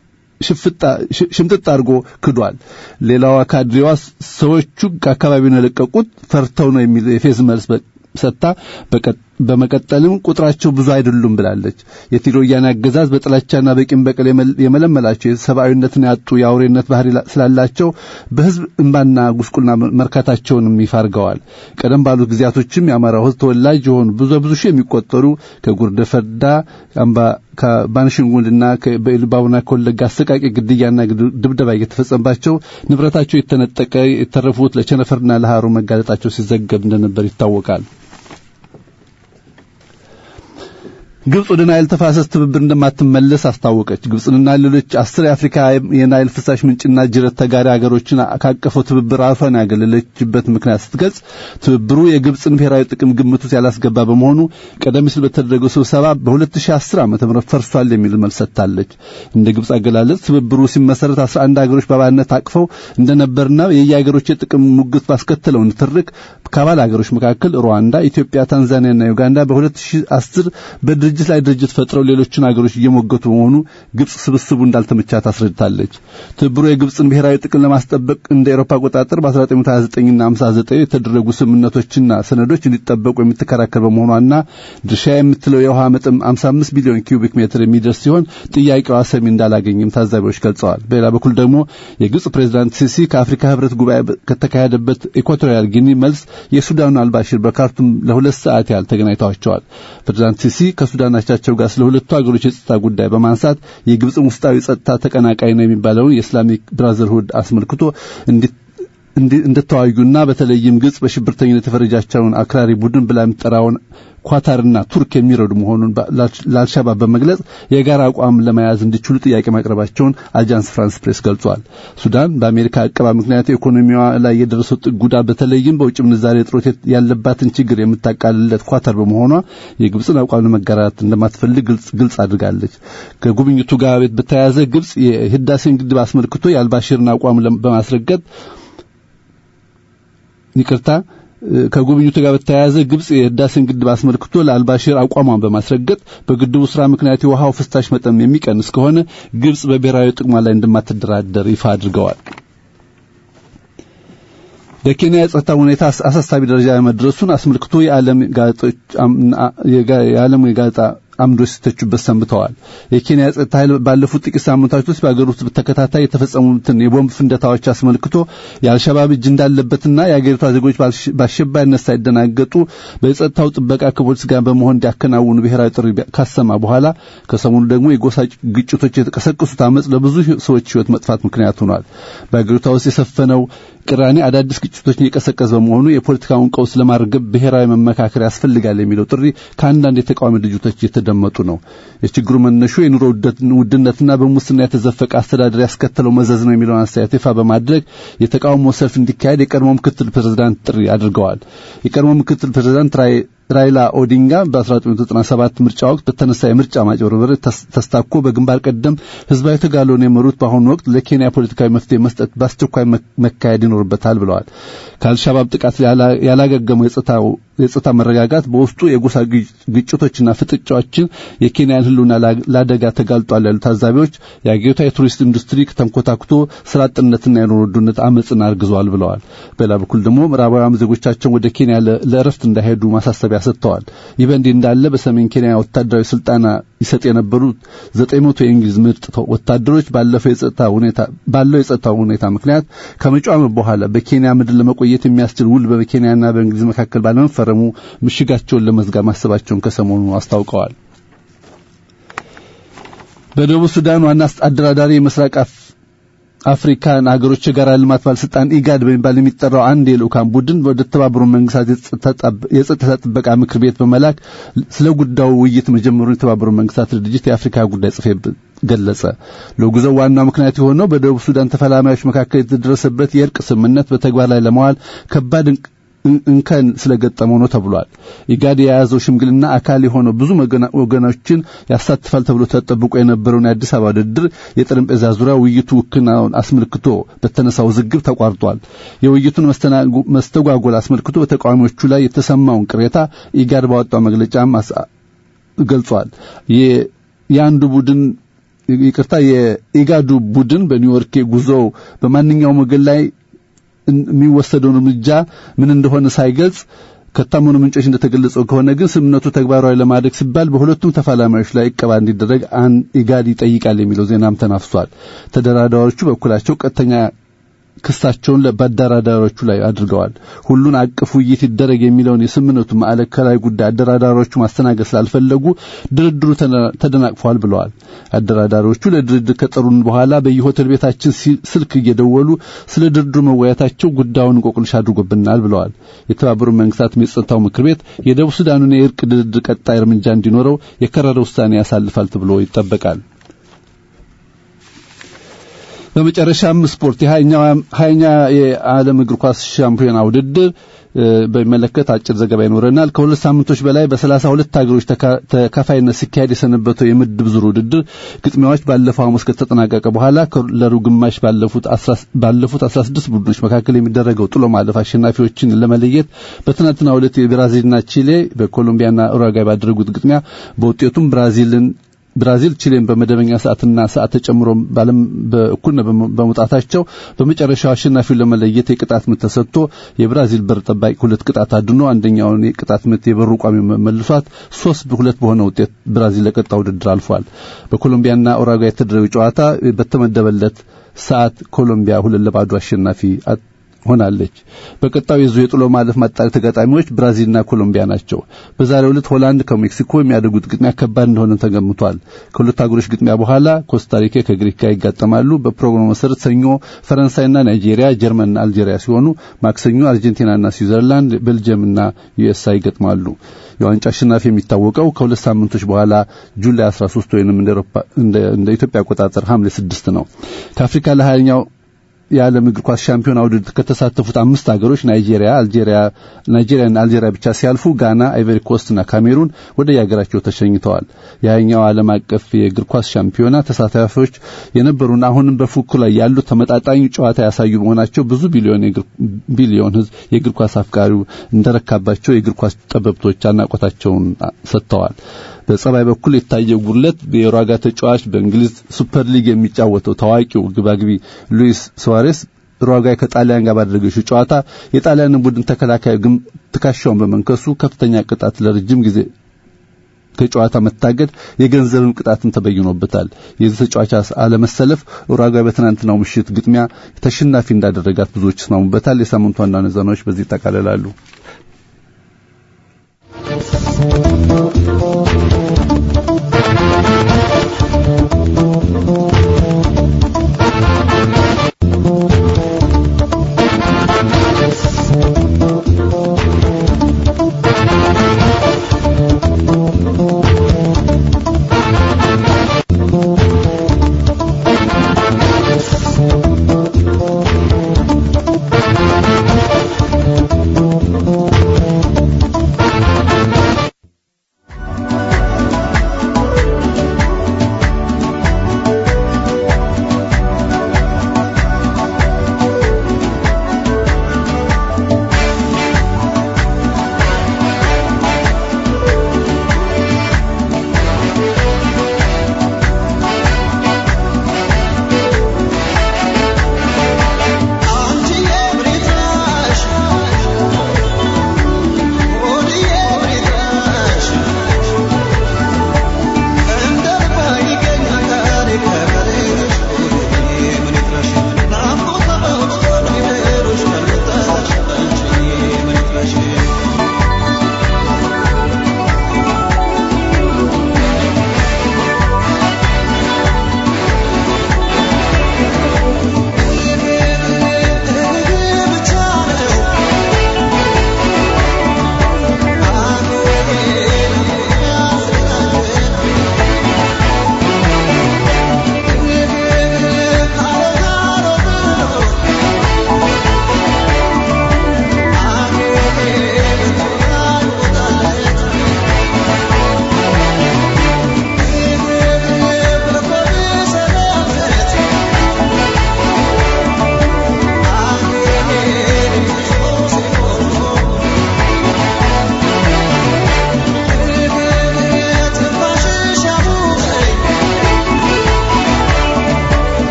ሽምጥጥ አድርጎ ክዷል። ሌላዋ ካድሬዋ ሰዎቹ ከአካባቢውን የለቀቁት ፈርተው ነው የሚል የፌዝ መልስ ሰጥታ በመቀጠልም ቁጥራቸው ብዙ አይደሉም ብላለች። የትግራይ ወያኔ አገዛዝ በጥላቻና በቂም በቀል የመለመላቸው ሰብአዊነትን ያጡ የአውሬነት ባህሪ ስላላቸው በህዝብ እንባና ጉስቁልና መርካታቸውንም ይፋ አድርገዋል። ቀደም ባሉት ጊዜያቶችም የአማራው ህዝብ ተወላጅ የሆኑ ብዙ ብዙ ሺህ የሚቆጠሩ ከጉርደ ፈርዳ አምባ ከባንሽንጉልና በኢሉባቡና ከወለጋ አሰቃቂ ግድያና ድብደባ እየተፈጸመባቸው ንብረታቸው የተነጠቀ የተረፉት ለቸነፈርና ለሃሩ መጋለጣቸው ሲዘገብ እንደነበር ይታወቃል። ግብጽ ወደ ናይል ተፋሰስ ትብብር እንደማትመለስ አስታወቀች። ግብጽንና ሌሎች አስር የአፍሪካ የናይል ፍሳሽ ምንጭና ጅረት ተጋሪ ሀገሮችን ካቀፈው ትብብር ራሷን ያገለለችበት ምክንያት ስትገልጽ ትብብሩ የግብጽን ብሔራዊ ጥቅም ግምት ውስጥ ያላስገባ በመሆኑ ቀደም ሲል በተደረገው ስብሰባ በ2010 ዓ.ም ፈርሷል የሚል መልስ ሰጥታለች። እንደ ግብጽ አገላለጽ ትብብሩ ሲመሰረት 11 ሀገሮች በአባልነት አቅፈው እንደነበርና የየሀገሮች የጥቅም ሙግት ባስከተለው ንትርክ ከአባል ሀገሮች መካከል ሩዋንዳ፣ ኢትዮጵያ፣ ታንዛኒያና ዩጋንዳ በ2010 በድርጅት ድርጅት ላይ ድርጅት ፈጥረው ሌሎችን አገሮች እየሞገቱ በመሆኑ ግብጽ ስብስቡ እንዳልተመቻት አስረድታለች። ትብብሩ የግብጽን ብሔራዊ ጥቅም ለማስጠበቅ እንደ ኤሮፓ አቆጣጠር በ1929ና 59 የተደረጉ ስምምነቶችና ሰነዶች እንዲጠበቁ የምትከራከር በመሆኗና ድርሻ የምትለው የውሃ መጠን 55 ቢሊዮን ኪዩቢክ ሜትር የሚደርስ ሲሆን ጥያቄዋ ሰሚ እንዳላገኝም ታዛቢዎች ገልጸዋል። በሌላ በኩል ደግሞ የግብጽ ፕሬዝዳንት ሲሲ ከአፍሪካ ህብረት ጉባኤ ከተካሄደበት ኢኳቶሪያል ጊኒ መልስ የሱዳኑ አልባሽር በካርቱም ለሁለት ሰዓት ያህል ተገናኝተዋቸዋል። ፕሬዝዳንት ሲሲ ከሱዳን አቻቸው ጋር ስለ ሁለቱ ሀገሮች የጸጥታ ጉዳይ በማንሳት የግብጽን ውስጣዊ ጸጥታ ተቀናቃይ ነው የሚባለውን የእስላሚክ ብራዘርሁድ አስመልክቶ እንድተዋዩና በተለይም ግብጽ በሽብርተኝነት የፈረጃቸውን አክራሪ ቡድን ብላ የምትጠራውን ኳታርና ቱርክ የሚረዱ መሆኑን ለአልሻባብ በመግለጽ የጋራ አቋም ለመያዝ እንዲችሉ ጥያቄ ማቅረባቸውን አጃንስ ፍራንስ ፕሬስ ገልጿል። ሱዳን በአሜሪካ አቀባ ምክንያት ኢኮኖሚዋ ላይ የደረሰው ጉዳት በተለይም በውጭ ምንዛሬ እጥረት ያለባትን ችግር የምታቃልለት ኳታር በመሆኗ የግብፅን አቋም ለመጋራት እንደማትፈልግ ግልጽ አድርጋለች። ከጉብኝቱ ጋር በተያያዘ ግብጽ የህዳሴን ግድብ አስመልክቶ የአልባሽርን አቋም በማስረገጥ ይቅርታ ከጉብኝቱ ጋር በተያያዘ ግብጽ የህዳሴን ግድብ አስመልክቶ ለአልባሽር አቋሟን በማስረገጥ በግድቡ ስራ ምክንያት የውሃው ፍሳሽ መጠን የሚቀንስ ከሆነ ግብጽ በብሔራዊ ጥቅሟ ላይ እንደማትደራደር ይፋ አድርገዋል። በኬንያ የጸጥታ ሁኔታ አሳሳቢ ደረጃ መድረሱን አስመልክቶ የዓለም ጋዜጦች የዓለም የጋዜጣ አምዶች ሲተቹበት ሰንብተዋል። የኬንያ ጸጥታ ኃይል ባለፉት ጥቂት ሳምንታት ውስጥ በአገር ውስጥ በተከታታይ የተፈጸሙትን የቦምብ ፍንደታዎች አስመልክቶ የአልሸባብ እጅ እንዳለበትና የአገሪቷ ዜጎች በአሸባሪነት ሳይደናገጡ በጸጥታው ጥበቃ ከፖሊስ ጋር በመሆን እንዲያከናውኑ ብሔራዊ ጥሪ ካሰማ በኋላ ከሰሞኑ ደግሞ የጎሳ ግጭቶች የተቀሰቀሱት አመፅ ለብዙ ሰዎች ሕይወት መጥፋት ምክንያት ሆኗል። በአገሪቷ ውስጥ የሰፈነው ቅራኔ አዳዲስ ግጭቶችን እየቀሰቀሰ በመሆኑ የፖለቲካውን ቀውስ ለማርገብ ብሔራዊ መመካከር ያስፈልጋል የሚለው ጥሪ ከአንዳንድ የተቃዋሚ ድርጅቶች እየተደመጡ ነው። የችግሩ መነሾ የኑሮ ውድነትና በሙስና የተዘፈቀ አስተዳደር ያስከተለው መዘዝ ነው የሚለውን አስተያየት ይፋ በማድረግ የተቃውሞ ሰልፍ እንዲካሄድ የቀድሞ ምክትል ፕሬዝዳንት ጥሪ አድርገዋል። የቀድሞ ምክትል ፕሬዝዳንት ራይላ ኦዲንጋ በ1997 ምርጫ ወቅት በተነሳ የምርጫ ማጭበርበር ተስታኮ በግንባር ቀደም ህዝባዊ ተጋድሎን የመሩት በአሁኑ ወቅት ለኬንያ ፖለቲካዊ መፍትሄ መስጠት በአስቸኳይ መካሄድ ይኖርበታል ብለዋል። ከአልሻባብ ጥቃት ያላገገመው የጸጥታ መረጋጋት በውስጡ የጎሳ ግጭቶችና ፍጥጫዎችን የኬንያን ህልውና ለአደጋ ተጋልጧል ያሉ ታዛቢዎች የአገሪቷ የቱሪስት ኢንዱስትሪ ተንኮታኩቶ ስራ አጥነትና የኑሮ ውድነት አመፅን አርግዘዋል ብለዋል። በሌላ በኩል ደግሞ ምዕራባውያን ዜጎቻቸውን ወደ ኬንያ ለእረፍት እንዳይሄዱ ማሳሰቢያ ሰጥተዋል። ይህ በእንዲህ እንዳለ በሰሜን ኬንያ ወታደራዊ ስልጠና ይሰጥ የነበሩት ዘጠኝ መቶ የእንግሊዝ ምርጥ ወታደሮች ባለፈው የጸጥታ ሁኔታ ባለው የጸጥታ ሁኔታ ምክንያት ከመጪው ዓመት በኋላ በኬንያ ምድር ለመቆየት የሚያስችል ውል በኬንያና በእንግሊዝ መካከል ባለመፈረሙ ምሽጋቸውን ለመዝጋት ማሰባቸውን ከሰሞኑ አስታውቀዋል። በደቡብ ሱዳን ዋና አደራዳሪ የምስራቅ አፍሪካን አገሮች የጋራ ልማት ባለስልጣን ኢጋድ በሚባል የሚጠራው አንድ የልኡካን ቡድን ወደ ተባበሩት መንግስታት የጸጥታ ጥበቃ ምክር ቤት በመላክ ስለ ጉዳዩ ውይይት መጀመሩን የተባበሩት መንግስታት ድርጅት የአፍሪካ ጉዳይ ጽሕፈት ቤት ገለጸ። ለጉዞው ዋናው ምክንያት የሆነው በደቡብ ሱዳን ተፈላሚዎች መካከል የተደረሰበት የእርቅ ስምምነት በተግባር ላይ ለማዋል ከባድ እንከን ስለገጠመው ነው ተብሏል። ኢጋድ የያዘው ሽምግልና አካል የሆነው ብዙ ወገኖችን ያሳትፋል ተብሎ ተጠብቆ የነበረውን የአዲስ አበባ ውድድር የጠረጴዛ ዙሪያ ውይይቱ ውክናውን አስመልክቶ በተነሳው ውዝግብ ተቋርጧል። የውይይቱን መስተጓጎል አስመልክቶ በተቃዋሚዎቹ ላይ የተሰማውን ቅሬታ ኢጋድ ባወጣው መግለጫም ገልጿል። የአንዱ ቡድን ይቅርታ፣ የኢጋዱ ቡድን በኒውዮርክ ጉዞው በማንኛውም ወገን ላይ የሚወሰደውን እርምጃ ምን እንደሆነ ሳይገልጽ ከታመኑ ምንጮች እንደተገለጸው ከሆነ ግን ስምምነቱ ተግባራዊ ለማድረግ ሲባል በሁለቱም ተፋላሚዎች ላይ እቀባ እንዲደረግ አን ኢጋድ ይጠይቃል የሚለው ዜናም ተናፍሷል። ተደራዳሪዎቹ በኩላቸው ቀጥተኛ ክሳቸውን በአደራዳሪዎቹ ላይ አድርገዋል። ሁሉን አቅፍ ውይይት ይደረግ የሚለውን የስምምነቱ ማዕከላዊ ጉዳይ አደራዳሪዎቹ ማስተናገድ ስላልፈለጉ ድርድሩ ተደናቅፏል ብለዋል። አደራዳሪዎቹ ለድርድር ከጠሩን በኋላ በየሆቴል ቤታችን ስልክ እየደወሉ ስለ ድርድሩ መወያየታቸው ጉዳዩን እንቆቅልሽ አድርጎብናል ብለዋል። የተባበሩት መንግስታት የጸጥታው ምክር ቤት የደቡብ ሱዳኑን የእርቅ ድርድር ቀጣይ እርምጃ እንዲኖረው የከረረ ውሳኔ ያሳልፋል ተብሎ ይጠበቃል። በመጨረሻም ስፖርት የሀያኛ የዓለም እግር ኳስ ሻምፒዮና ውድድር በሚመለከት አጭር ዘገባ ይኖረናል። ከሁለት ሳምንቶች በላይ በሰላሳ ሁለት ሀገሮች ተካፋይነት ሲካሄድ የሰነበተው የምድብ ዙር ውድድር ግጥሚያዎች ባለፈው ሐሙስ ከተጠናቀቀ በኋላ ለሩብ ግማሽ ባለፉት አስራ ስድስት ቡድኖች መካከል የሚደረገው ጥሎ ማለፍ አሸናፊዎችን ለመለየት በትናንትናው ዕለት የብራዚልና ቺሌ በኮሎምቢያና ኡሩጓይ ባደረጉት ግጥሚያ በውጤቱም ብራዚልን ብራዚል ቺሌን በመደበኛ ሰዓትና ሰዓት ተጨምሮ ባለም በእኩል በመውጣታቸው በመጨረሻው አሸናፊውን ለመለየት የቅጣት ምት ተሰጥቶ የብራዚል በር ጠባቂ ሁለት ቅጣት አድኖ አንደኛውን የቅጣት ምት የበሩ ቋሚ መልሷት ሶስት ሁለት በሆነ ውጤት ብራዚል ለቀጣው ውድድር አልፏል። በኮሎምቢያና ኡሩጓይ የተደረገው ጨዋታ በተመደበለት ሰዓት ኮሎምቢያ ሁለት ለባዶ አሸናፊ ሆናለች። በቀጣዩ የዙ የጥሎ ማለፍ ማጣሪያ ተጋጣሚዎች ብራዚልና ኮሎምቢያ ናቸው። በዛሬው ዕለት ሆላንድ ከሜክሲኮ የሚያደርጉት ግጥሚያ ከባድ እንደሆነ ተገምቷል። ከሁለት ሀገሮች ግጥሚያ በኋላ ኮስታሪካ ከግሪክ ጋር ይጋጠማሉ። በፕሮግራሙ መሰረት ሰኞ ፈረንሳይና ናይጄሪያ፣ ጀርመንና አልጄሪያ ሲሆኑ ማክሰኞ አርጀንቲናና ስዊዘርላንድ፣ ቤልጅየምና ዩኤስኤ ይገጥማሉ። የዋንጫ አሸናፊ የሚታወቀው ከሁለት ሳምንቶች በኋላ ጁላይ 13 ወይንም እንደ ኢትዮጵያ አቆጣጠር ሐምሌ 6 ነው። ከአፍሪካ ለሀያኛው የዓለም እግር ኳስ ሻምፒዮና ውድድር ከተሳተፉት አምስት ሀገሮች ናይጄሪያ፣ አልጄሪያ ናይጄሪያና አልጄሪያ ብቻ ሲያልፉ ጋና፣ አይቨሪ ኮስትና ካሜሩን ወደ የሀገራቸው ተሸኝተዋል። የሀያኛው ዓለም አቀፍ የእግር ኳስ ሻምፒዮና ተሳታፊዎች የነበሩና አሁንም በፉክክሩ ላይ ያሉት ተመጣጣኝ ጨዋታ ያሳዩ መሆናቸው ብዙ ቢሊዮን ቢሊዮን ሕዝብ የእግር ኳስ አፍቃሪው እንደረካባቸው የእግር ኳስ ጠበብቶች አድናቆታቸውን ሰጥተዋል። በጸባይ በኩል የታየው ጉድለት የኡሩጓ ተጫዋች በእንግሊዝ ሱፐር ሊግ የሚጫወተው ታዋቂው ግባግቢ ሉዊስ ሱዋሬስ ኡሩጓይ ከጣሊያን ጋር ባደረገችው ጨዋታ የጣሊያንን ቡድን ተከላካይ ግን ትከሻውን በመንከሱ ከፍተኛ ቅጣት ለረጅም ጊዜ ከጨዋታ መታገድ የገንዘብም ቅጣትን ተበይኖበታል። የዚህ ተጫዋች አለመሰለፍ ኡሩጓይ በትናንትናው ምሽት ግጥሚያ ተሸናፊ እንዳደረጋት ብዙዎች ይስማሙበታል። የሳምንቱ ዋና ዜናዎች በዚህ ይጠቃልላሉ።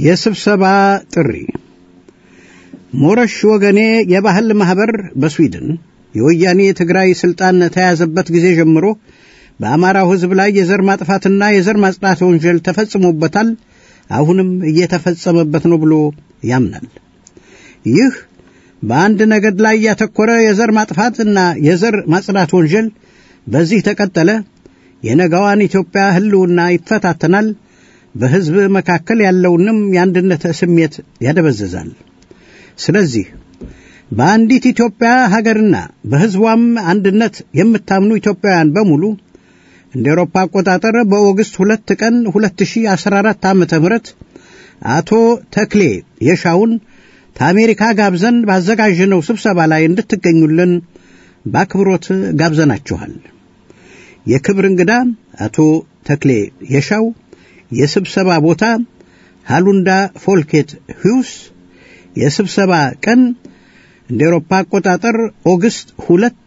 የስብሰባ ጥሪ ሞረሽ ወገኔ የባህል ማኅበር በስዊድን የወያኔ የትግራይ ሥልጣን ተያዘበት ጊዜ ጀምሮ በአማራው ሕዝብ ላይ የዘር ማጥፋትና የዘር ማጽዳት ወንጀል ተፈጽሞበታል፣ አሁንም እየተፈጸመበት ነው ብሎ ያምናል። ይህ በአንድ ነገድ ላይ ያተኮረ የዘር ማጥፋትና የዘር ማጽዳት ወንጀል በዚህ ተቀጠለ የነገዋን ኢትዮጵያ ሕልውና ይፈታተናል፣ በሕዝብ መካከል ያለውንም የአንድነት ስሜት ያደበዝዛል። ስለዚህ በአንዲት ኢትዮጵያ ሀገርና በሕዝቧም አንድነት የምታምኑ ኢትዮጵያውያን በሙሉ እንደ ኤሮፓ አቆጣጠር በኦገስት ሁለት ቀን 2014 ዓ ም አቶ ተክሌ የሻውን ከአሜሪካ ጋብዘን ባዘጋጀነው ስብሰባ ላይ እንድትገኙልን በአክብሮት ጋብዘናችኋል። የክብር እንግዳ አቶ ተክሌ የሻው፣ የስብሰባ ቦታ ሃሉንዳ ፎልኬት ሂውስ፣ የስብሰባ ቀን እንደ ኤሮፓ አቆጣጠር ኦገስት ሁለት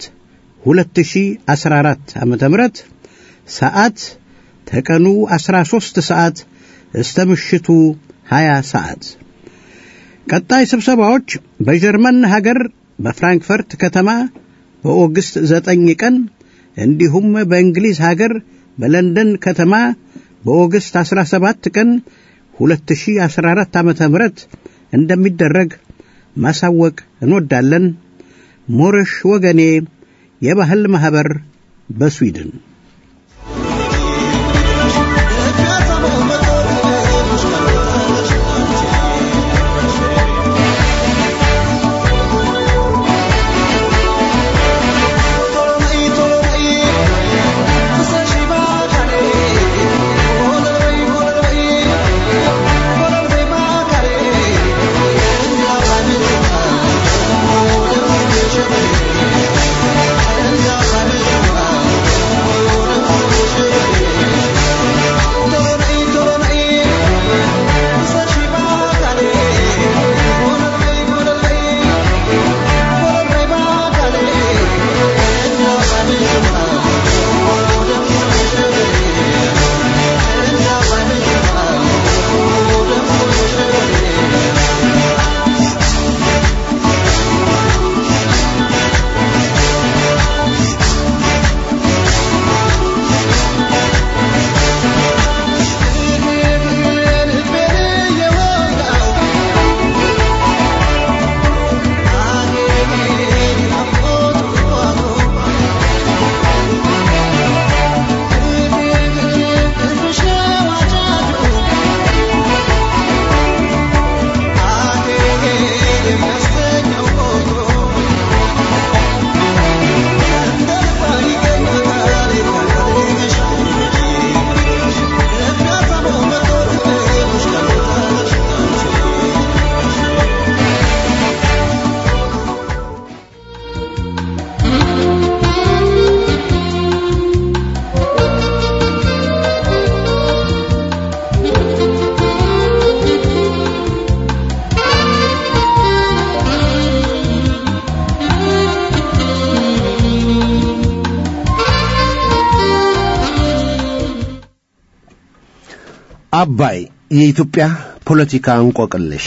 2014 ዓ ም ሰዓት ተቀኑ 13 ሰዓት እስተ ምሽቱ 20 ሰዓት። ቀጣይ ስብሰባዎች በጀርመን ሀገር በፍራንክፈርት ከተማ በኦገስት 9 ቀን እንዲሁም በእንግሊዝ ሀገር በለንደን ከተማ በኦገስት 17 ቀን 2014 ዓ ም እንደሚደረግ ማሳወቅ እንወዳለን። ሞረሽ ወገኔ የባህል ማኅበር በስዊድን አባይ የኢትዮጵያ ፖለቲካ እንቆቅልሽ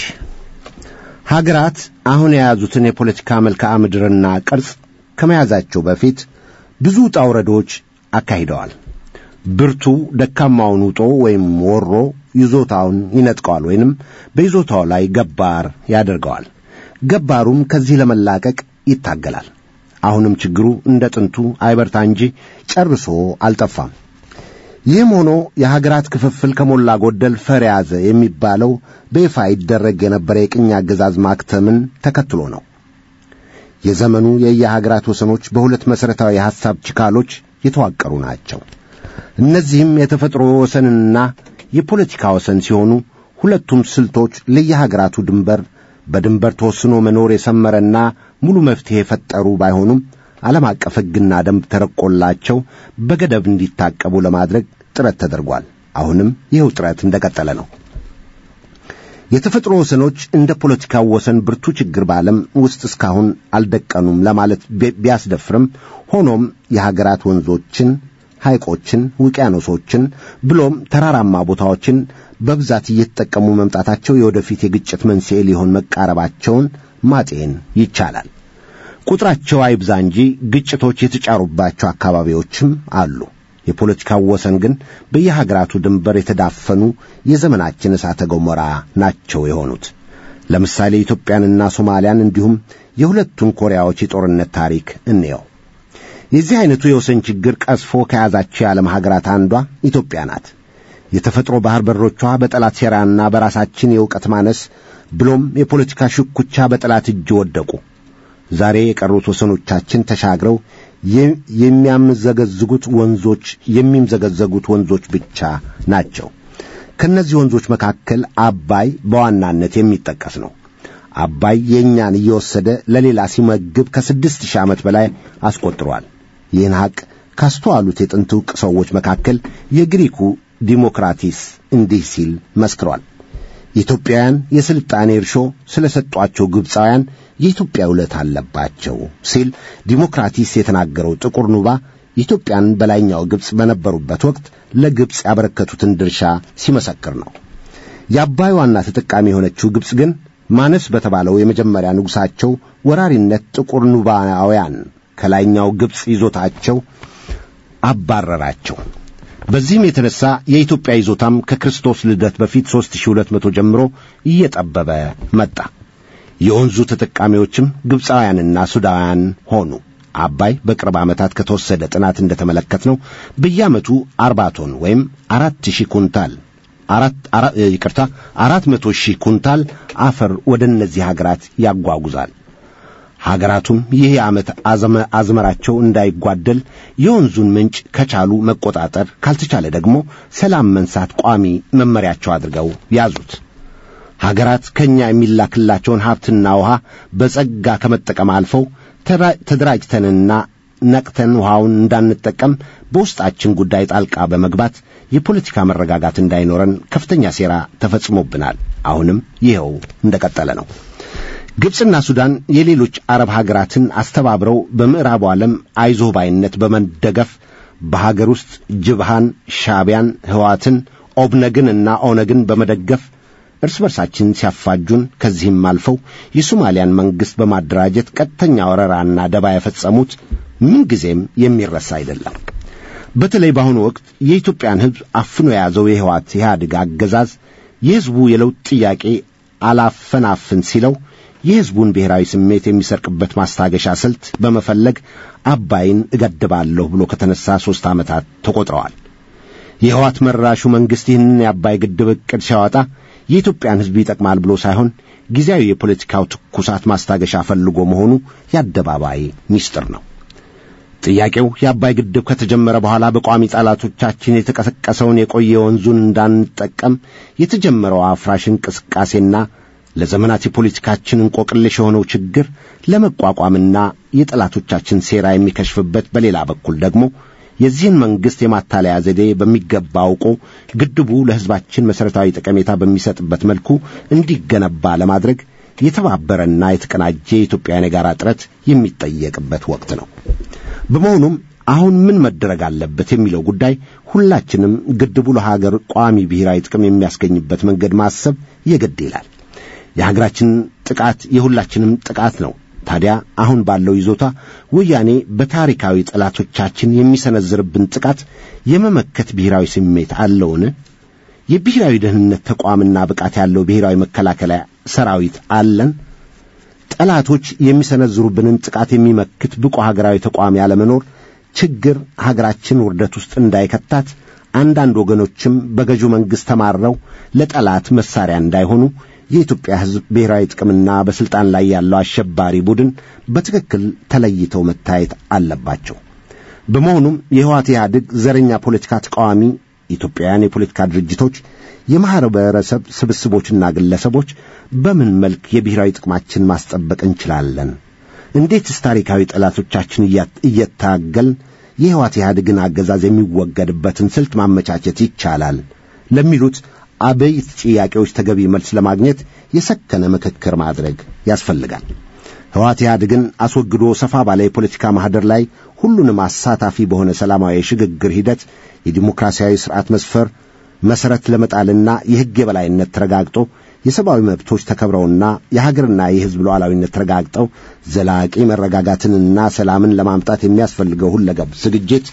ሀገራት አሁን የያዙትን የፖለቲካ መልክዓ ምድርና ቅርጽ ከመያዛቸው በፊት ብዙ ውጣ ውረዶች አካሂደዋል። ብርቱ ደካማውን ውጦ ወይም ወሮ ይዞታውን ይነጥቀዋል ወይንም በይዞታው ላይ ገባር ያደርገዋል። ገባሩም ከዚህ ለመላቀቅ ይታገላል። አሁንም ችግሩ እንደ ጥንቱ አይበርታ እንጂ ጨርሶ አልጠፋም። ይህም ሆኖ የሀገራት ክፍፍል ከሞላ ጎደል ፈር ያዘ የሚባለው በይፋ ይደረግ የነበረ የቅኝ አገዛዝ ማክተምን ተከትሎ ነው። የዘመኑ የየሀገራት ወሰኖች በሁለት መሠረታዊ የሐሳብ ችካሎች የተዋቀሩ ናቸው። እነዚህም የተፈጥሮ ወሰንና የፖለቲካ ወሰን ሲሆኑ ሁለቱም ስልቶች ለየሀገራቱ ድንበር በድንበር ተወስኖ መኖር የሰመረና ሙሉ መፍትሔ የፈጠሩ ባይሆኑም ዓለም አቀፍ ሕግና ደንብ ተረቆላቸው በገደብ እንዲታቀቡ ለማድረግ ጥረት ተደርጓል። አሁንም ይኸው ጥረት እንደቀጠለ ነው። የተፈጥሮ ወሰኖች እንደ ፖለቲካው ወሰን ብርቱ ችግር በዓለም ውስጥ እስካሁን አልደቀኑም ለማለት ቢያስደፍርም ሆኖም የሀገራት ወንዞችን ሐይቆችን፣ ውቅያኖሶችን ብሎም ተራራማ ቦታዎችን በብዛት እየተጠቀሙ መምጣታቸው የወደፊት የግጭት መንስኤ ሊሆን መቃረባቸውን ማጤን ይቻላል። ቁጥራቸው አይብዛ እንጂ ግጭቶች የተጫሩባቸው አካባቢዎችም አሉ። የፖለቲካው ወሰን ግን በየሀገራቱ ድንበር የተዳፈኑ የዘመናችን እሳተ ገሞራ ናቸው የሆኑት። ለምሳሌ ኢትዮጵያንና ሶማሊያን እንዲሁም የሁለቱን ኮሪያዎች የጦርነት ታሪክ እንየው። የዚህ አይነቱ የወሰን ችግር ቀስፎ ከያዛቸው የዓለም ሀገራት አንዷ ኢትዮጵያ ናት። የተፈጥሮ ባህር በሮቿ በጠላት ሴራና በራሳችን የእውቀት ማነስ ብሎም የፖለቲካ ሽኩቻ በጠላት እጅ ወደቁ። ዛሬ የቀሩት ወሰኖቻችን ተሻግረው የሚያምዘገዝጉት ወንዞች የሚምዘገዘጉት ወንዞች ብቻ ናቸው። ከእነዚህ ወንዞች መካከል አባይ በዋናነት የሚጠቀስ ነው። አባይ የእኛን እየወሰደ ለሌላ ሲመግብ ከስድስት ሺህ ዓመት በላይ አስቆጥሯል። ይህን ሐቅ ካስተዋሉት የጥንት ዕውቅ ሰዎች መካከል የግሪኩ ዲሞክራቲስ እንዲህ ሲል መስክሯል። ኢትዮጵያውያን የሥልጣኔ እርሾ ስለ ሰጧቸው ግብፃውያን የኢትዮጵያ ውለት አለባቸው ሲል ዲሞክራቲስ የተናገረው ጥቁር ኑባ ኢትዮጵያን በላይኛው ግብፅ በነበሩበት ወቅት ለግብፅ ያበረከቱትን ድርሻ ሲመሰክር ነው። የአባይ ዋና ተጠቃሚ የሆነችው ግብፅ ግን ማነስ በተባለው የመጀመሪያ ንጉሣቸው ወራሪነት ጥቁር ኑባውያን ከላይኛው ግብፅ ይዞታቸው አባረራቸው። በዚህም የተነሳ የኢትዮጵያ ይዞታም ከክርስቶስ ልደት በፊት 3200 ጀምሮ እየጠበበ መጣ። የወንዙ ተጠቃሚዎችም ግብፃውያንና ሱዳውያን ሆኑ። አባይ በቅርብ ዓመታት ከተወሰደ ጥናት እንደተመለከትነው በየዓመቱ አርባ ቶን ወይም አራት ሺህ ኩንታል አራት ይቅርታ አራት መቶ ሺህ ኩንታል አፈር ወደ እነዚህ ሀገራት ያጓጉዛል። ሀገራቱም ይህ የዓመት አዝመራቸው እንዳይጓደል የወንዙን ምንጭ ከቻሉ መቆጣጠር፣ ካልተቻለ ደግሞ ሰላም መንሳት ቋሚ መመሪያቸው አድርገው ያዙት። ሀገራት ከእኛ የሚላክላቸውን ሀብትና ውሃ በጸጋ ከመጠቀም አልፈው ተደራጅተንና ነቅተን ውሃውን እንዳንጠቀም በውስጣችን ጉዳይ ጣልቃ በመግባት የፖለቲካ መረጋጋት እንዳይኖረን ከፍተኛ ሴራ ተፈጽሞብናል። አሁንም ይኸው እንደቀጠለ ነው። ግብፅና ሱዳን የሌሎች አረብ ሀገራትን አስተባብረው በምዕራቡ ዓለም አይዞህ ባይነት በመደገፍ በሀገር ውስጥ ጅብሃን፣ ሻቢያን፣ ህዋትን፣ ኦብነግንና ኦነግን በመደገፍ እርስ በርሳችን ሲያፋጁን ከዚህም አልፈው የሶማሊያን መንግሥት በማደራጀት ቀጥተኛ ወረራና ደባ የፈጸሙት ምንጊዜም የሚረሳ አይደለም። በተለይ በአሁኑ ወቅት የኢትዮጵያን ሕዝብ አፍኖ የያዘው የህዋት ኢህአዴግ አገዛዝ የሕዝቡ የለውጥ ጥያቄ አላፈናፍን ሲለው የሕዝቡን ብሔራዊ ስሜት የሚሰርቅበት ማስታገሻ ስልት በመፈለግ አባይን እገድባለሁ ብሎ ከተነሳ ሦስት ዓመታት ተቆጥረዋል። የህዋት መራሹ መንግሥት ይህንን የአባይ ግድብ ዕቅድ ሲያወጣ የኢትዮጵያን ሕዝብ ይጠቅማል ብሎ ሳይሆን ጊዜያዊ የፖለቲካው ትኩሳት ማስታገሻ ፈልጎ መሆኑ የአደባባይ ምስጢር ነው። ጥያቄው የአባይ ግድብ ከተጀመረ በኋላ በቋሚ ጠላቶቻችን የተቀሰቀሰውን የቆየ ወንዙን እንዳንጠቀም የተጀመረው አፍራሽ እንቅስቃሴና ለዘመናት የፖለቲካችን እንቆቅልሽ የሆነው ችግር ለመቋቋምና የጠላቶቻችን ሴራ የሚከሽፍበት፣ በሌላ በኩል ደግሞ የዚህን መንግሥት የማታለያ ዘዴ በሚገባ አውቆ ግድቡ ለሕዝባችን መሠረታዊ ጠቀሜታ በሚሰጥበት መልኩ እንዲገነባ ለማድረግ የተባበረና የተቀናጀ የኢትዮጵያን የጋራ ጥረት የሚጠየቅበት ወቅት ነው። በመሆኑም አሁን ምን መደረግ አለበት የሚለው ጉዳይ ሁላችንም ግድቡ ለሀገር ቋሚ ብሔራዊ ጥቅም የሚያስገኝበት መንገድ ማሰብ የግድ ይላል። የሀገራችን ጥቃት የሁላችንም ጥቃት ነው። ታዲያ አሁን ባለው ይዞታ ወያኔ በታሪካዊ ጠላቶቻችን የሚሰነዝርብን ጥቃት የመመከት ብሔራዊ ስሜት አለውን? የብሔራዊ ደህንነት ተቋምና ብቃት ያለው ብሔራዊ መከላከያ ሰራዊት አለን? ጠላቶች የሚሰነዝሩብንን ጥቃት የሚመክት ብቁ ሀገራዊ ተቋም ያለመኖር ችግር ሀገራችን ውርደት ውስጥ እንዳይከታት አንዳንድ ወገኖችም በገዢው መንግሥት ተማረው ለጠላት መሳሪያ እንዳይሆኑ የኢትዮጵያ ሕዝብ ብሔራዊ ጥቅምና በሥልጣን ላይ ያለው አሸባሪ ቡድን በትክክል ተለይተው መታየት አለባቸው። በመሆኑም የህወሓት ኢህአዴግ ዘረኛ ፖለቲካ ተቃዋሚ ኢትዮጵያውያን የፖለቲካ ድርጅቶች፣ የማኅበረሰብ ስብስቦችና ግለሰቦች በምን መልክ የብሔራዊ ጥቅማችን ማስጠበቅ እንችላለን? እንዴትስ ታሪካዊ ጠላቶቻችን እየታገልን የህወሓት ኢህአዴግን አገዛዝ የሚወገድበትን ስልት ማመቻቸት ይቻላል? ለሚሉት አበይት ጥያቄዎች ተገቢ መልስ ለማግኘት የሰከነ ምክክር ማድረግ ያስፈልጋል። ህወሓት ኢህአዴግን አስወግዶ ሰፋ ባለ የፖለቲካ ማኅደር ላይ ሁሉንም አሳታፊ በሆነ ሰላማዊ የሽግግር ሂደት የዲሞክራሲያዊ ሥርዓት መስፈር መሠረት ለመጣልና የሕግ የበላይነት ተረጋግጦ የሰብአዊ መብቶች ተከብረውና የሀገርና የሕዝብ ሉዓላዊነት ተረጋግጠው ዘላቂ መረጋጋትንና ሰላምን ለማምጣት የሚያስፈልገው ሁለገብ ዝግጅት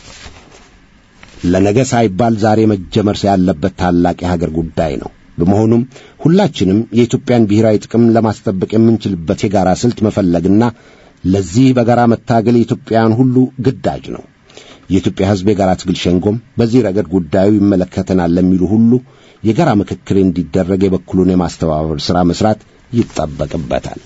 ለነገ ሳይባል ዛሬ መጀመር ያለበት ታላቅ የሀገር ጉዳይ ነው። በመሆኑም ሁላችንም የኢትዮጵያን ብሔራዊ ጥቅም ለማስጠበቅ የምንችልበት የጋራ ስልት መፈለግና ለዚህ በጋራ መታገል የኢትዮጵያውያን ሁሉ ግዳጅ ነው። የኢትዮጵያ ሕዝብ የጋራ ትግል ሸንጎም በዚህ ረገድ ጉዳዩ ይመለከተናል ለሚሉ ሁሉ የጋራ ምክክር እንዲደረግ የበኩሉን የማስተባበር ሥራ መሥራት ይጠበቅበታል።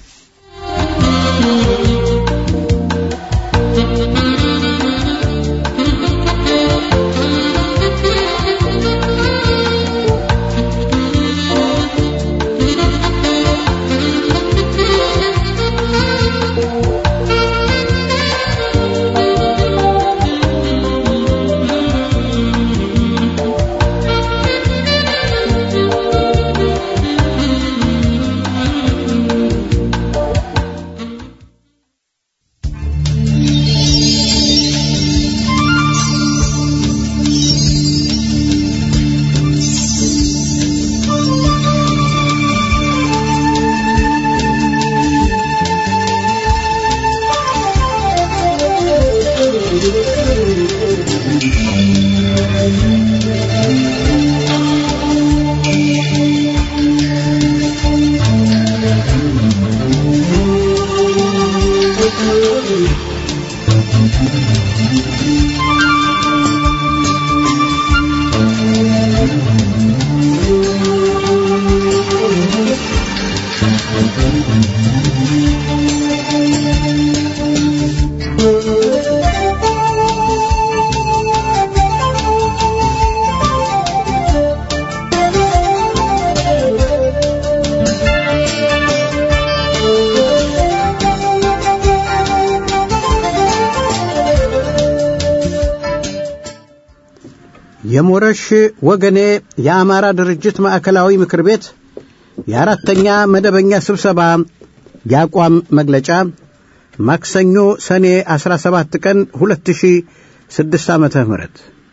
የሞረሽ ወገኔ የአማራ ድርጅት ማዕከላዊ ምክር ቤት የአራተኛ መደበኛ ስብሰባ የአቋም መግለጫ ማክሰኞ ሰኔ 17 ቀን 2006 ዓመተ ምህረት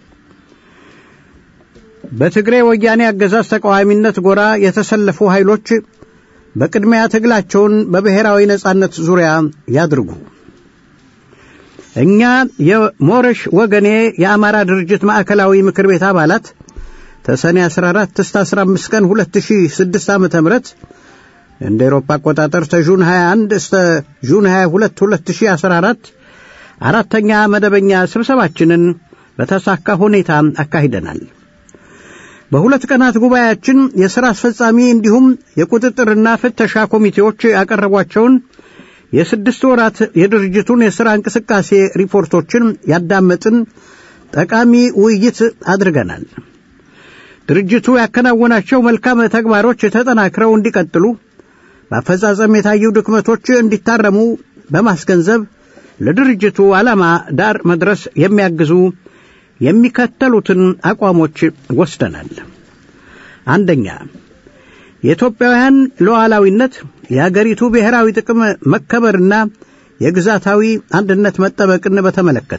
በትግሬ ወያኔ አገዛዝ ተቃዋሚነት ጎራ የተሰለፉ ኃይሎች በቅድሚያ ትግላቸውን በብሔራዊ ነጻነት ዙሪያ ያድርጉ። እኛ የሞረሽ ወገኔ የአማራ ድርጅት ማዕከላዊ ምክር ቤት አባላት ተሰኔ 14 እስከ 15 ቀን 2006 ዓ.ም እንደ ኤሮፓ አቆጣጠር ተጁን 21 እስከ ጁን 22 2014 አራተኛ መደበኛ ስብሰባችንን በተሳካ ሁኔታ አካሂደናል። በሁለት ቀናት ጉባኤያችን የሥራ አስፈጻሚ እንዲሁም የቁጥጥርና ፍተሻ ኮሚቴዎች ያቀረቧቸውን የስድስት ወራት የድርጅቱን የሥራ እንቅስቃሴ ሪፖርቶችን ያዳመጥን ጠቃሚ ውይይት አድርገናል። ድርጅቱ ያከናወናቸው መልካም ተግባሮች ተጠናክረው እንዲቀጥሉ በአፈጻጸም የታዩ ድክመቶች እንዲታረሙ በማስገንዘብ ለድርጅቱ ዓላማ ዳር መድረስ የሚያግዙ የሚከተሉትን አቋሞች ወስደናል። አንደኛ የኢትዮጵያውያን ሉዓላዊነት፣ የአገሪቱ ብሔራዊ ጥቅም መከበርና የግዛታዊ አንድነት መጠበቅን በተመለከተ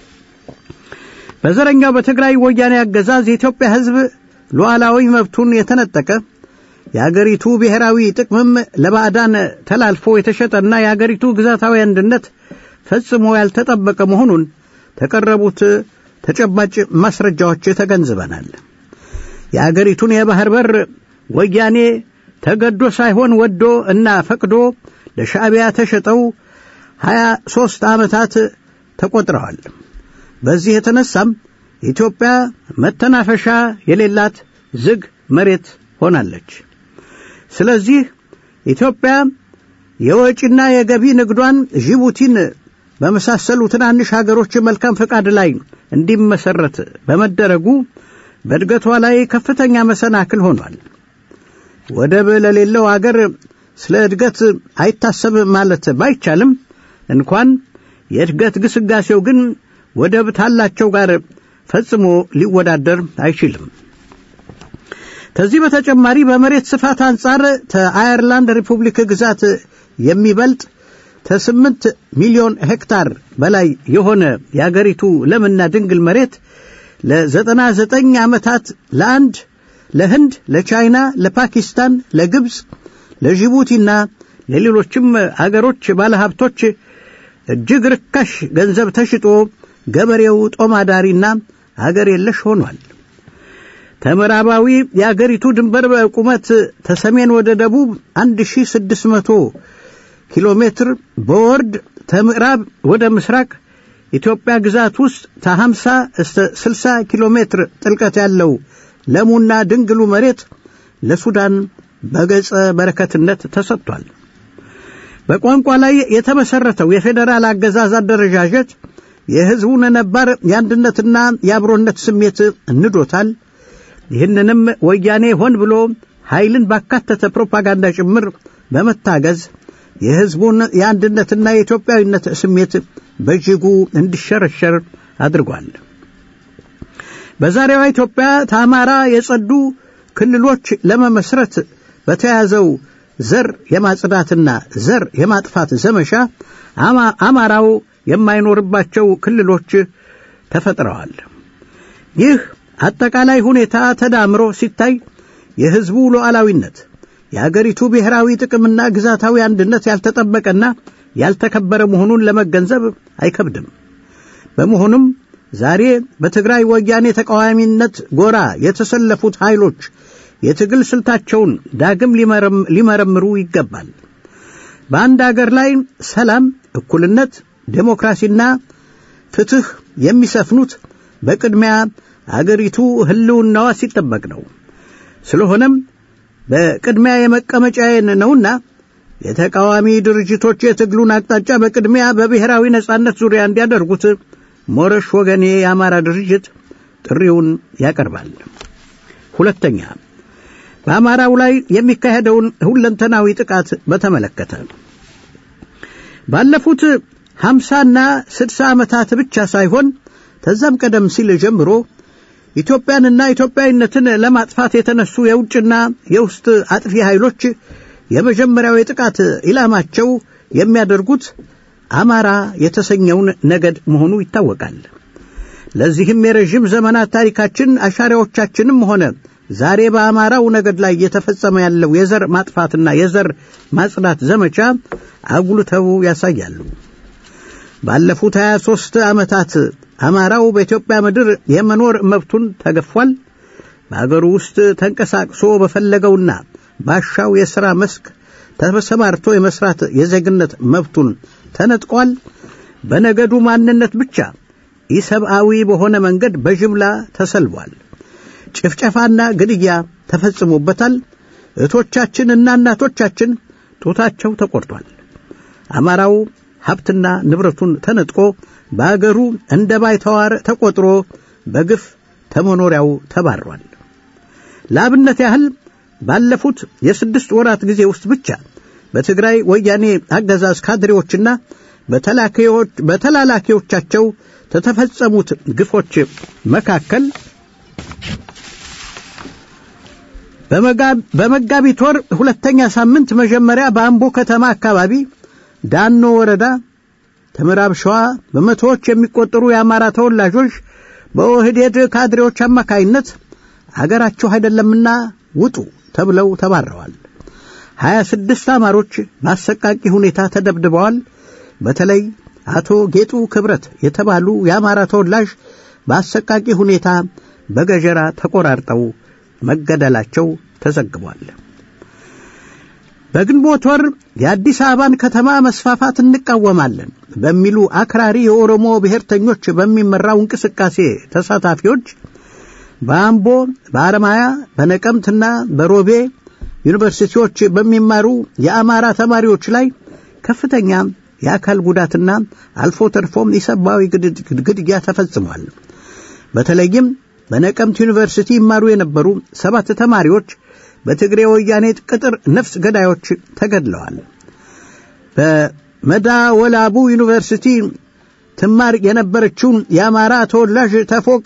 በዘረኛው በትግራይ ወያኔ አገዛዝ የኢትዮጵያ ሕዝብ ሉዓላዊ መብቱን የተነጠቀ የአገሪቱ ብሔራዊ ጥቅምም ለባዕዳን ተላልፎ የተሸጠና የአገሪቱ ግዛታዊ አንድነት ፈጽሞ ያልተጠበቀ መሆኑን ተቀረቡት ተጨባጭ ማስረጃዎች ተገንዝበናል። የአገሪቱን የባህር በር ወያኔ ተገዶ ሳይሆን ወዶ እና ፈቅዶ ለሻዕቢያ ተሸጠው ሀያ ሦስት ዓመታት ተቆጥረዋል። በዚህ የተነሳም ኢትዮጵያ መተናፈሻ የሌላት ዝግ መሬት ሆናለች። ስለዚህ ኢትዮጵያ የወጪና የገቢ ንግዷን ጅቡቲን በመሳሰሉ ትናንሽ ሀገሮች መልካም ፈቃድ ላይ እንዲመሰረት በመደረጉ በእድገቷ ላይ ከፍተኛ መሰናክል ሆኗል። ወደብ ለሌለው አገር ስለ እድገት አይታሰብ ማለት ባይቻልም እንኳን የእድገት ግስጋሴው ግን ወደብ ታላቸው ጋር ፈጽሞ ሊወዳደር አይችልም። ከዚህ በተጨማሪ በመሬት ስፋት አንጻር ከአየርላንድ ሪፑብሊክ ግዛት የሚበልጥ ከስምንት ሚሊዮን ሄክታር በላይ የሆነ የአገሪቱ ለምና ድንግል መሬት ለዘጠና ዘጠኝ ዓመታት ለአንድ ለህንድ፣ ለቻይና፣ ለፓኪስታን፣ ለግብፅ፣ ለጅቡቲና ለሌሎችም አገሮች ባለሀብቶች እጅግ ርካሽ ገንዘብ ተሽጦ ገበሬው ጦማዳሪና አገር የለሽ ሆኗል። ከምዕራባዊ የአገሪቱ ድንበር በቁመት ተሰሜን ወደ ደቡብ 1600 ኪሎ ሜትር በወርድ ከምዕራብ ወደ ምስራቅ ኢትዮጵያ ግዛት ውስጥ ከ50 እስከ 60 ኪሎ ሜትር ጥልቀት ያለው ለሙና ድንግሉ መሬት ለሱዳን በገጸ በረከትነት ተሰጥቷል። በቋንቋ ላይ የተመሰረተው የፌዴራል አገዛዝ አደረጃጀት የሕዝቡን ነባር የአንድነትና የአብሮነት ስሜት እንዶታል። ይህንንም ወያኔ ሆን ብሎ ኃይልን ባካተተ ፕሮፓጋንዳ ጭምር በመታገዝ የሕዝቡን የአንድነትና የኢትዮጵያዊነት ስሜት በእጅጉ እንዲሸረሸር አድርጓል። በዛሬዋ ኢትዮጵያ ከአማራ የጸዱ ክልሎች ለመመስረት በተያዘው ዘር የማጽዳትና ዘር የማጥፋት ዘመቻ አማራው የማይኖርባቸው ክልሎች ተፈጥረዋል። ይህ አጠቃላይ ሁኔታ ተዳምሮ ሲታይ የሕዝቡ ሉዓላዊነት፣ የአገሪቱ ብሔራዊ ጥቅምና ግዛታዊ አንድነት ያልተጠበቀና ያልተከበረ መሆኑን ለመገንዘብ አይከብድም። በመሆኑም ዛሬ በትግራይ ወያኔ ተቃዋሚነት ጎራ የተሰለፉት ኃይሎች የትግል ስልታቸውን ዳግም ሊመረምሩ ይገባል። በአንድ አገር ላይ ሰላም፣ እኩልነት፣ ዴሞክራሲና ፍትሕ የሚሰፍኑት በቅድሚያ አገሪቱ ሕልውናዋ ሲጠበቅ ነው። ስለሆነም በቅድሚያ የመቀመጫዬን ነውና የተቃዋሚ ድርጅቶች የትግሉን አቅጣጫ በቅድሚያ በብሔራዊ ነጻነት ዙሪያ እንዲያደርጉት ሞረሽ ወገኔ የአማራ ድርጅት ጥሪውን ያቀርባል። ሁለተኛ በአማራው ላይ የሚካሄደውን ሁለንተናዊ ጥቃት በተመለከተ ባለፉት ሀምሳና ስድሳ ዓመታት ብቻ ሳይሆን ከዛም ቀደም ሲል ጀምሮ ኢትዮጵያንና ኢትዮጵያዊነትን ለማጥፋት የተነሱ የውጭና የውስጥ አጥፊ ኃይሎች የመጀመሪያው የጥቃት ኢላማቸው የሚያደርጉት አማራ የተሰኘውን ነገድ መሆኑ ይታወቃል። ለዚህም የረዥም ዘመናት ታሪካችን አሻሪያዎቻችንም ሆነ ዛሬ በአማራው ነገድ ላይ እየተፈጸመ ያለው የዘር ማጥፋትና የዘር ማጽዳት ዘመቻ አጉልተው ያሳያሉ። ባለፉት 23 ዓመታት አማራው በኢትዮጵያ ምድር የመኖር መብቱን ተገፏል። በአገሩ ውስጥ ተንቀሳቅሶ በፈለገውና ባሻው የሥራ መስክ ተሰማርቶ የመስራት የዜግነት መብቱን ተነጥቋል። በነገዱ ማንነት ብቻ ኢሰብአዊ በሆነ መንገድ በጅምላ ተሰልቧል። ጭፍጨፋና ግድያ ተፈጽሞበታል። እህቶቻችንና እናቶቻችን ጡታቸው ተቆርጧል። አማራው ሀብትና ንብረቱን ተነጥቆ በአገሩ እንደ ባይተዋር ተቆጥሮ በግፍ ተመኖሪያው ተባሯል። ለአብነት ያህል ባለፉት የስድስት ወራት ጊዜ ውስጥ ብቻ በትግራይ ወያኔ አገዛዝ ካድሬዎችና በተላላኪዎቻቸው ከተፈጸሙት ግፎች መካከል በመጋቢት ወር ሁለተኛ ሳምንት መጀመሪያ በአምቦ ከተማ አካባቢ ዳኖ ወረዳ ከምዕራብ ሸዋ በመቶዎች የሚቆጠሩ የአማራ ተወላጆች በኦህዴድ ካድሬዎች አማካይነት አገራችሁ አይደለምና ውጡ ተብለው ተባረዋል። ሀያ ስድስት አማሮች በአሰቃቂ ሁኔታ ተደብድበዋል። በተለይ አቶ ጌጡ ክብረት የተባሉ የአማራ ተወላጅ በአሰቃቂ ሁኔታ በገጀራ ተቆራርጠው መገደላቸው ተዘግቧል። በግንቦት ወር የአዲስ አበባን ከተማ መስፋፋት እንቃወማለን በሚሉ አክራሪ የኦሮሞ ብሔርተኞች በሚመራው እንቅስቃሴ ተሳታፊዎች በአምቦ፣ በአረማያ፣ በነቀምትና በሮቤ ዩኒቨርሲቲዎች በሚማሩ የአማራ ተማሪዎች ላይ ከፍተኛ የአካል ጉዳትና አልፎ ተርፎም የሰብአዊ ግድያ ተፈጽሟል። በተለይም በነቀምት ዩኒቨርሲቲ ይማሩ የነበሩ ሰባት ተማሪዎች በትግሬ ወያኔ ቅጥር ነፍስ ገዳዮች ተገድለዋል። በመዳወላቡ ዩኒቨርሲቲ ትማር የነበረችውን የአማራ ተወላጅ ተፎቅ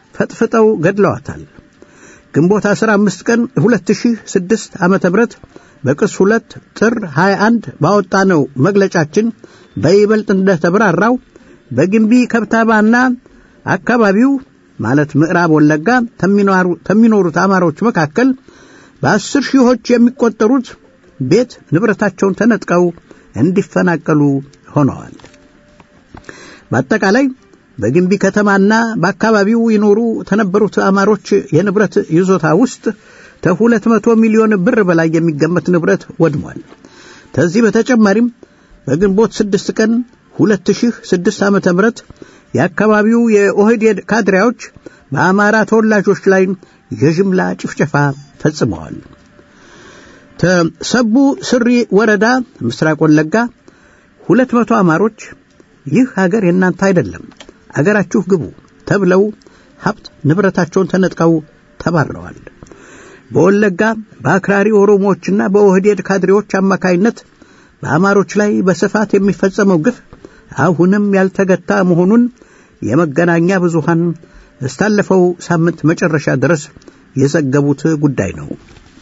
ፈጥፍጠው ገድለዋታል። ግንቦት 15 ቀን 2006 ዓመተ ምህረት በቅጽ ሁለት ጥር 21 ባወጣነው መግለጫችን በይበልጥ እንደተብራራው በግንቢ ከብታባና አካባቢው ማለት ምዕራብ ወለጋ ከሚኖሩት አማሮች መካከል በአስር ሺዎች የሚቆጠሩት ቤት ንብረታቸውን ተነጥቀው እንዲፈናቀሉ ሆነዋል። በአጠቃላይ በግንቢ ከተማና በአካባቢው ይኖሩ ከነበሩት አማሮች የንብረት ይዞታ ውስጥ ከሁለት መቶ ሚሊዮን ብር በላይ የሚገመት ንብረት ወድሟል። ከዚህ በተጨማሪም በግንቦት ስድስት ቀን ሁለት ሺህ ስድስት ዓመተ ምህረት የአካባቢው የኦህዴድ ካድሬዎች በአማራ ተወላጆች ላይ የጅምላ ጭፍጨፋ ፈጽመዋል። ተሰቡ ስሪ ወረዳ ምስራቅ ወለጋ ሁለት መቶ አማሮች ይህ ሀገር የእናንተ አይደለም፣ አገራችሁ ግቡ ተብለው ሀብት ንብረታቸውን ተነጥቀው ተባረዋል። በወለጋ በአክራሪ ኦሮሞዎችና በኦህዴድ ካድሬዎች አማካይነት በአማሮች ላይ በስፋት የሚፈጸመው ግፍ አሁንም ያልተገታ መሆኑን የመገናኛ ብዙሃን እስታለፈው ሳምንት መጨረሻ ድረስ የዘገቡት ጉዳይ ነው።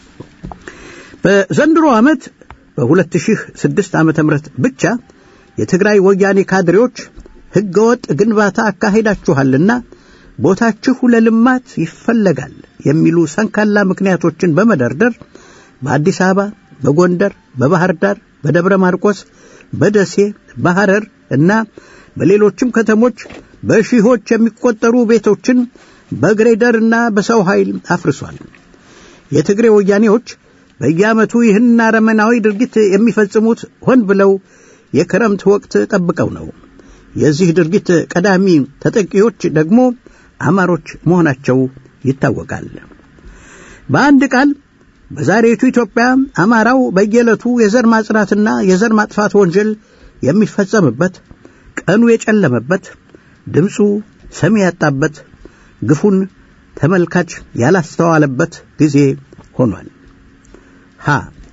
በዘንድሮ ዓመት በ2006 ዓመተ ምህረት ብቻ የትግራይ ወያኔ ካድሬዎች ሕገወጥ ግንባታ አካሄዳችኋልና ቦታችሁ ለልማት ይፈለጋል የሚሉ ሰንካላ ምክንያቶችን በመደርደር በአዲስ አበባ፣ በጎንደር፣ በባህር ዳር፣ በደብረ ማርቆስ፣ በደሴ፣ በሐረር እና በሌሎችም ከተሞች በሺዎች የሚቆጠሩ ቤቶችን በግሬደር እና በሰው ኃይል አፍርሷል። የትግሬ ወያኔዎች በየዓመቱ ይህን አረመናዊ ድርጊት የሚፈጽሙት ሆን ብለው የክረምት ወቅት ጠብቀው ነው። የዚህ ድርጊት ቀዳሚ ተጠቂዎች ደግሞ አማሮች መሆናቸው ይታወቃል። በአንድ ቃል በዛሬቱ ኢትዮጵያ አማራው በየዕለቱ የዘር ማጽዳትና የዘር ማጥፋት ወንጀል የሚፈጸምበት ቀኑ የጨለመበት ድምፁ ሰሚ ያጣበት ግፉን ተመልካች ያላስተዋለበት ጊዜ ሆኗል። ሀ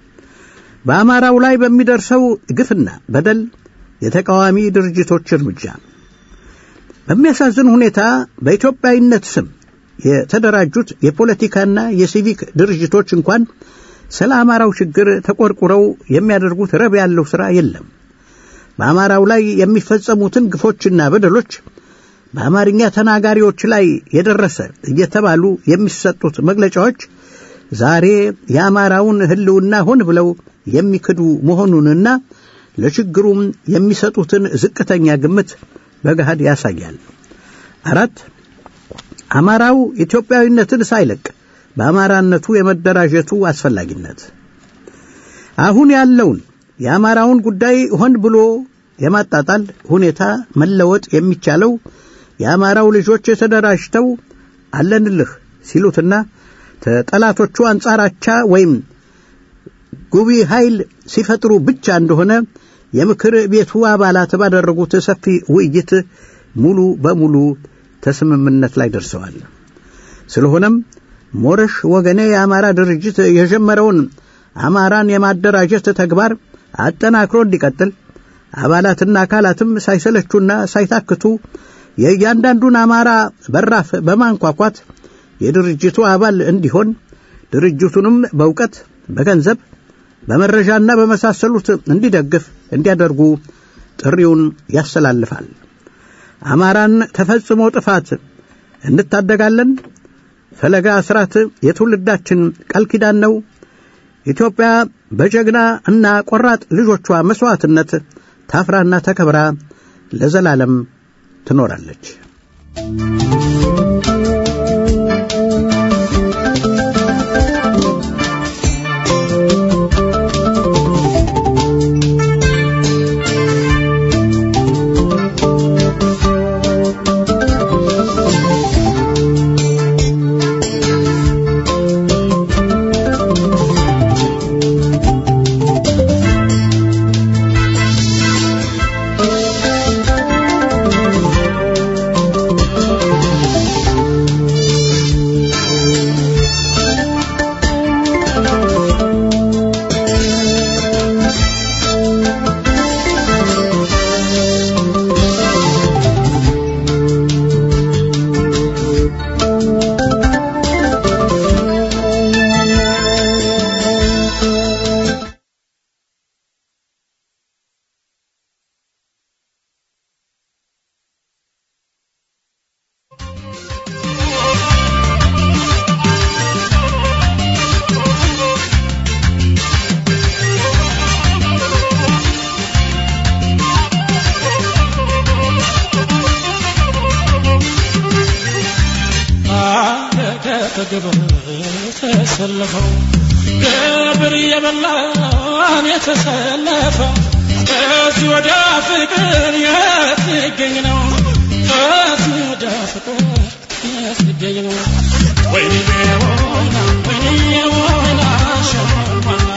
በአማራው ላይ በሚደርሰው ግፍና በደል የተቃዋሚ ድርጅቶች እርምጃ በሚያሳዝን ሁኔታ በኢትዮጵያዊነት ስም የተደራጁት የፖለቲካና የሲቪክ ድርጅቶች እንኳን ስለ አማራው ችግር ተቆርቁረው የሚያደርጉት ረብ ያለው ሥራ የለም። በአማራው ላይ የሚፈጸሙትን ግፎችና በደሎች በአማርኛ ተናጋሪዎች ላይ የደረሰ እየተባሉ የሚሰጡት መግለጫዎች ዛሬ የአማራውን ሕልውና ሆን ብለው የሚክዱ መሆኑንና ለችግሩም የሚሰጡትን ዝቅተኛ ግምት በገሃድ ያሳያል። አራት አማራው ኢትዮጵያዊነትን ሳይለቅ በአማራነቱ የመደራጀቱ አስፈላጊነት አሁን ያለውን የአማራውን ጉዳይ ሆን ብሎ የማጣጣል ሁኔታ መለወጥ የሚቻለው የአማራው ልጆች ተደራጅተው አለንልህ ሲሉትና ከጠላቶቹ አንጻራቻ ወይም ጉቢ ኃይል ሲፈጥሩ ብቻ እንደሆነ የምክር ቤቱ አባላት ባደረጉት ሰፊ ውይይት ሙሉ በሙሉ ተስምምነት ላይ ደርሰዋል። ስለሆነም ሞረሽ ወገኔ የአማራ ድርጅት የጀመረውን አማራን የማደራጀት ተግባር አጠናክሮ እንዲቀጥል አባላትና አካላትም ሳይሰለቹና ሳይታክቱ የእያንዳንዱን አማራ በራፍ በማንኳኳት የድርጅቱ አባል እንዲሆን ድርጅቱንም በእውቀት፣ በገንዘብ፣ በመረጃና በመሳሰሉት እንዲደግፍ እንዲያደርጉ ጥሪውን ያስተላልፋል። አማራን ተፈጽሞ ጥፋት እንታደጋለን። ፈለጋ አስራት የትውልዳችን ቃል ኪዳን ነው። ኢትዮጵያ በጀግና እና ቆራጥ ልጆቿ መሥዋዕትነት ታፍራና ተከብራ ለዘላለም ትኖራለች። አጠገብ ተሰለፈው ገብር የበላን የተሰለፈው ከዚህ ወዲያ ፍቅር የት ሊገኝ ነው? ከዚህ ወዲያ ፍቅር የት ሊገኝ ነው? ወይኔ ወይና ወይኔ ወይና ሸማና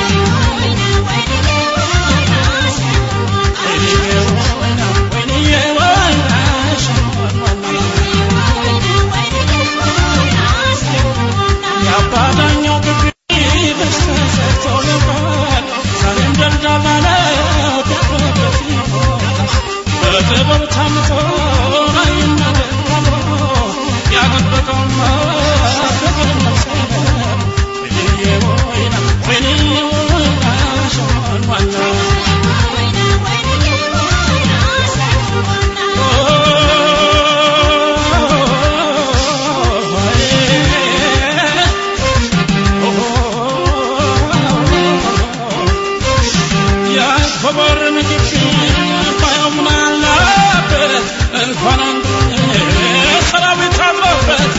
የአባዳኛው ግቢ በስተሰርቶ ነበር ዛሬም ደልዳላ ነው ደረበት ይሞታል በጥበብ ታምቶ አይናገር ተብሎ ያጠበቀውማ ፍቅር ነፍሰ ወይኔ ወይና ወይኔ ወይና ሸማኗና ያንኮበር ንግድ ባየው ምን አለበት እንኳን አንዱ ሰራዊት አለበት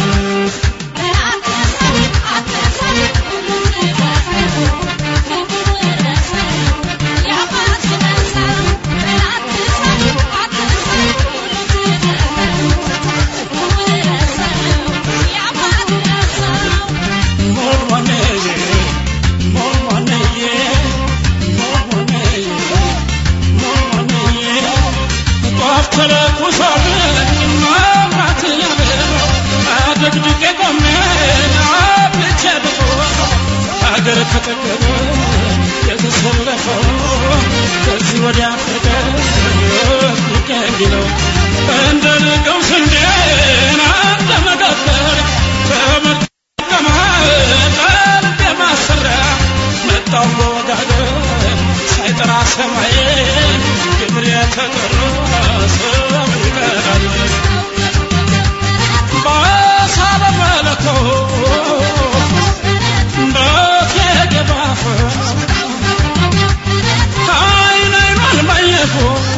ሞርሞኔዬ ሞርሞኔዬ ሞርሞኔዬ ሞርሞኔዬ ጧፍ ተለኩሶልኝ መብራት ያበራው አደግድጌ ቆሜ አብልቼ ብቆም አገር ከጠገበ የተሰለፈው ከዚህ ወዲያ ፍቅር ሊገኝ ነው እንደ ንቀው ስንዴን አንደ መቀበር ተመቀመ ቀልብ የማሰሪያ መጣው በወጋገን ሳይጠራ ሰማይ ግብር የተጠራ ሰው ይቀራል ባሳ በመለኮ በቴገባፈ አይን አይኗን ማየቱ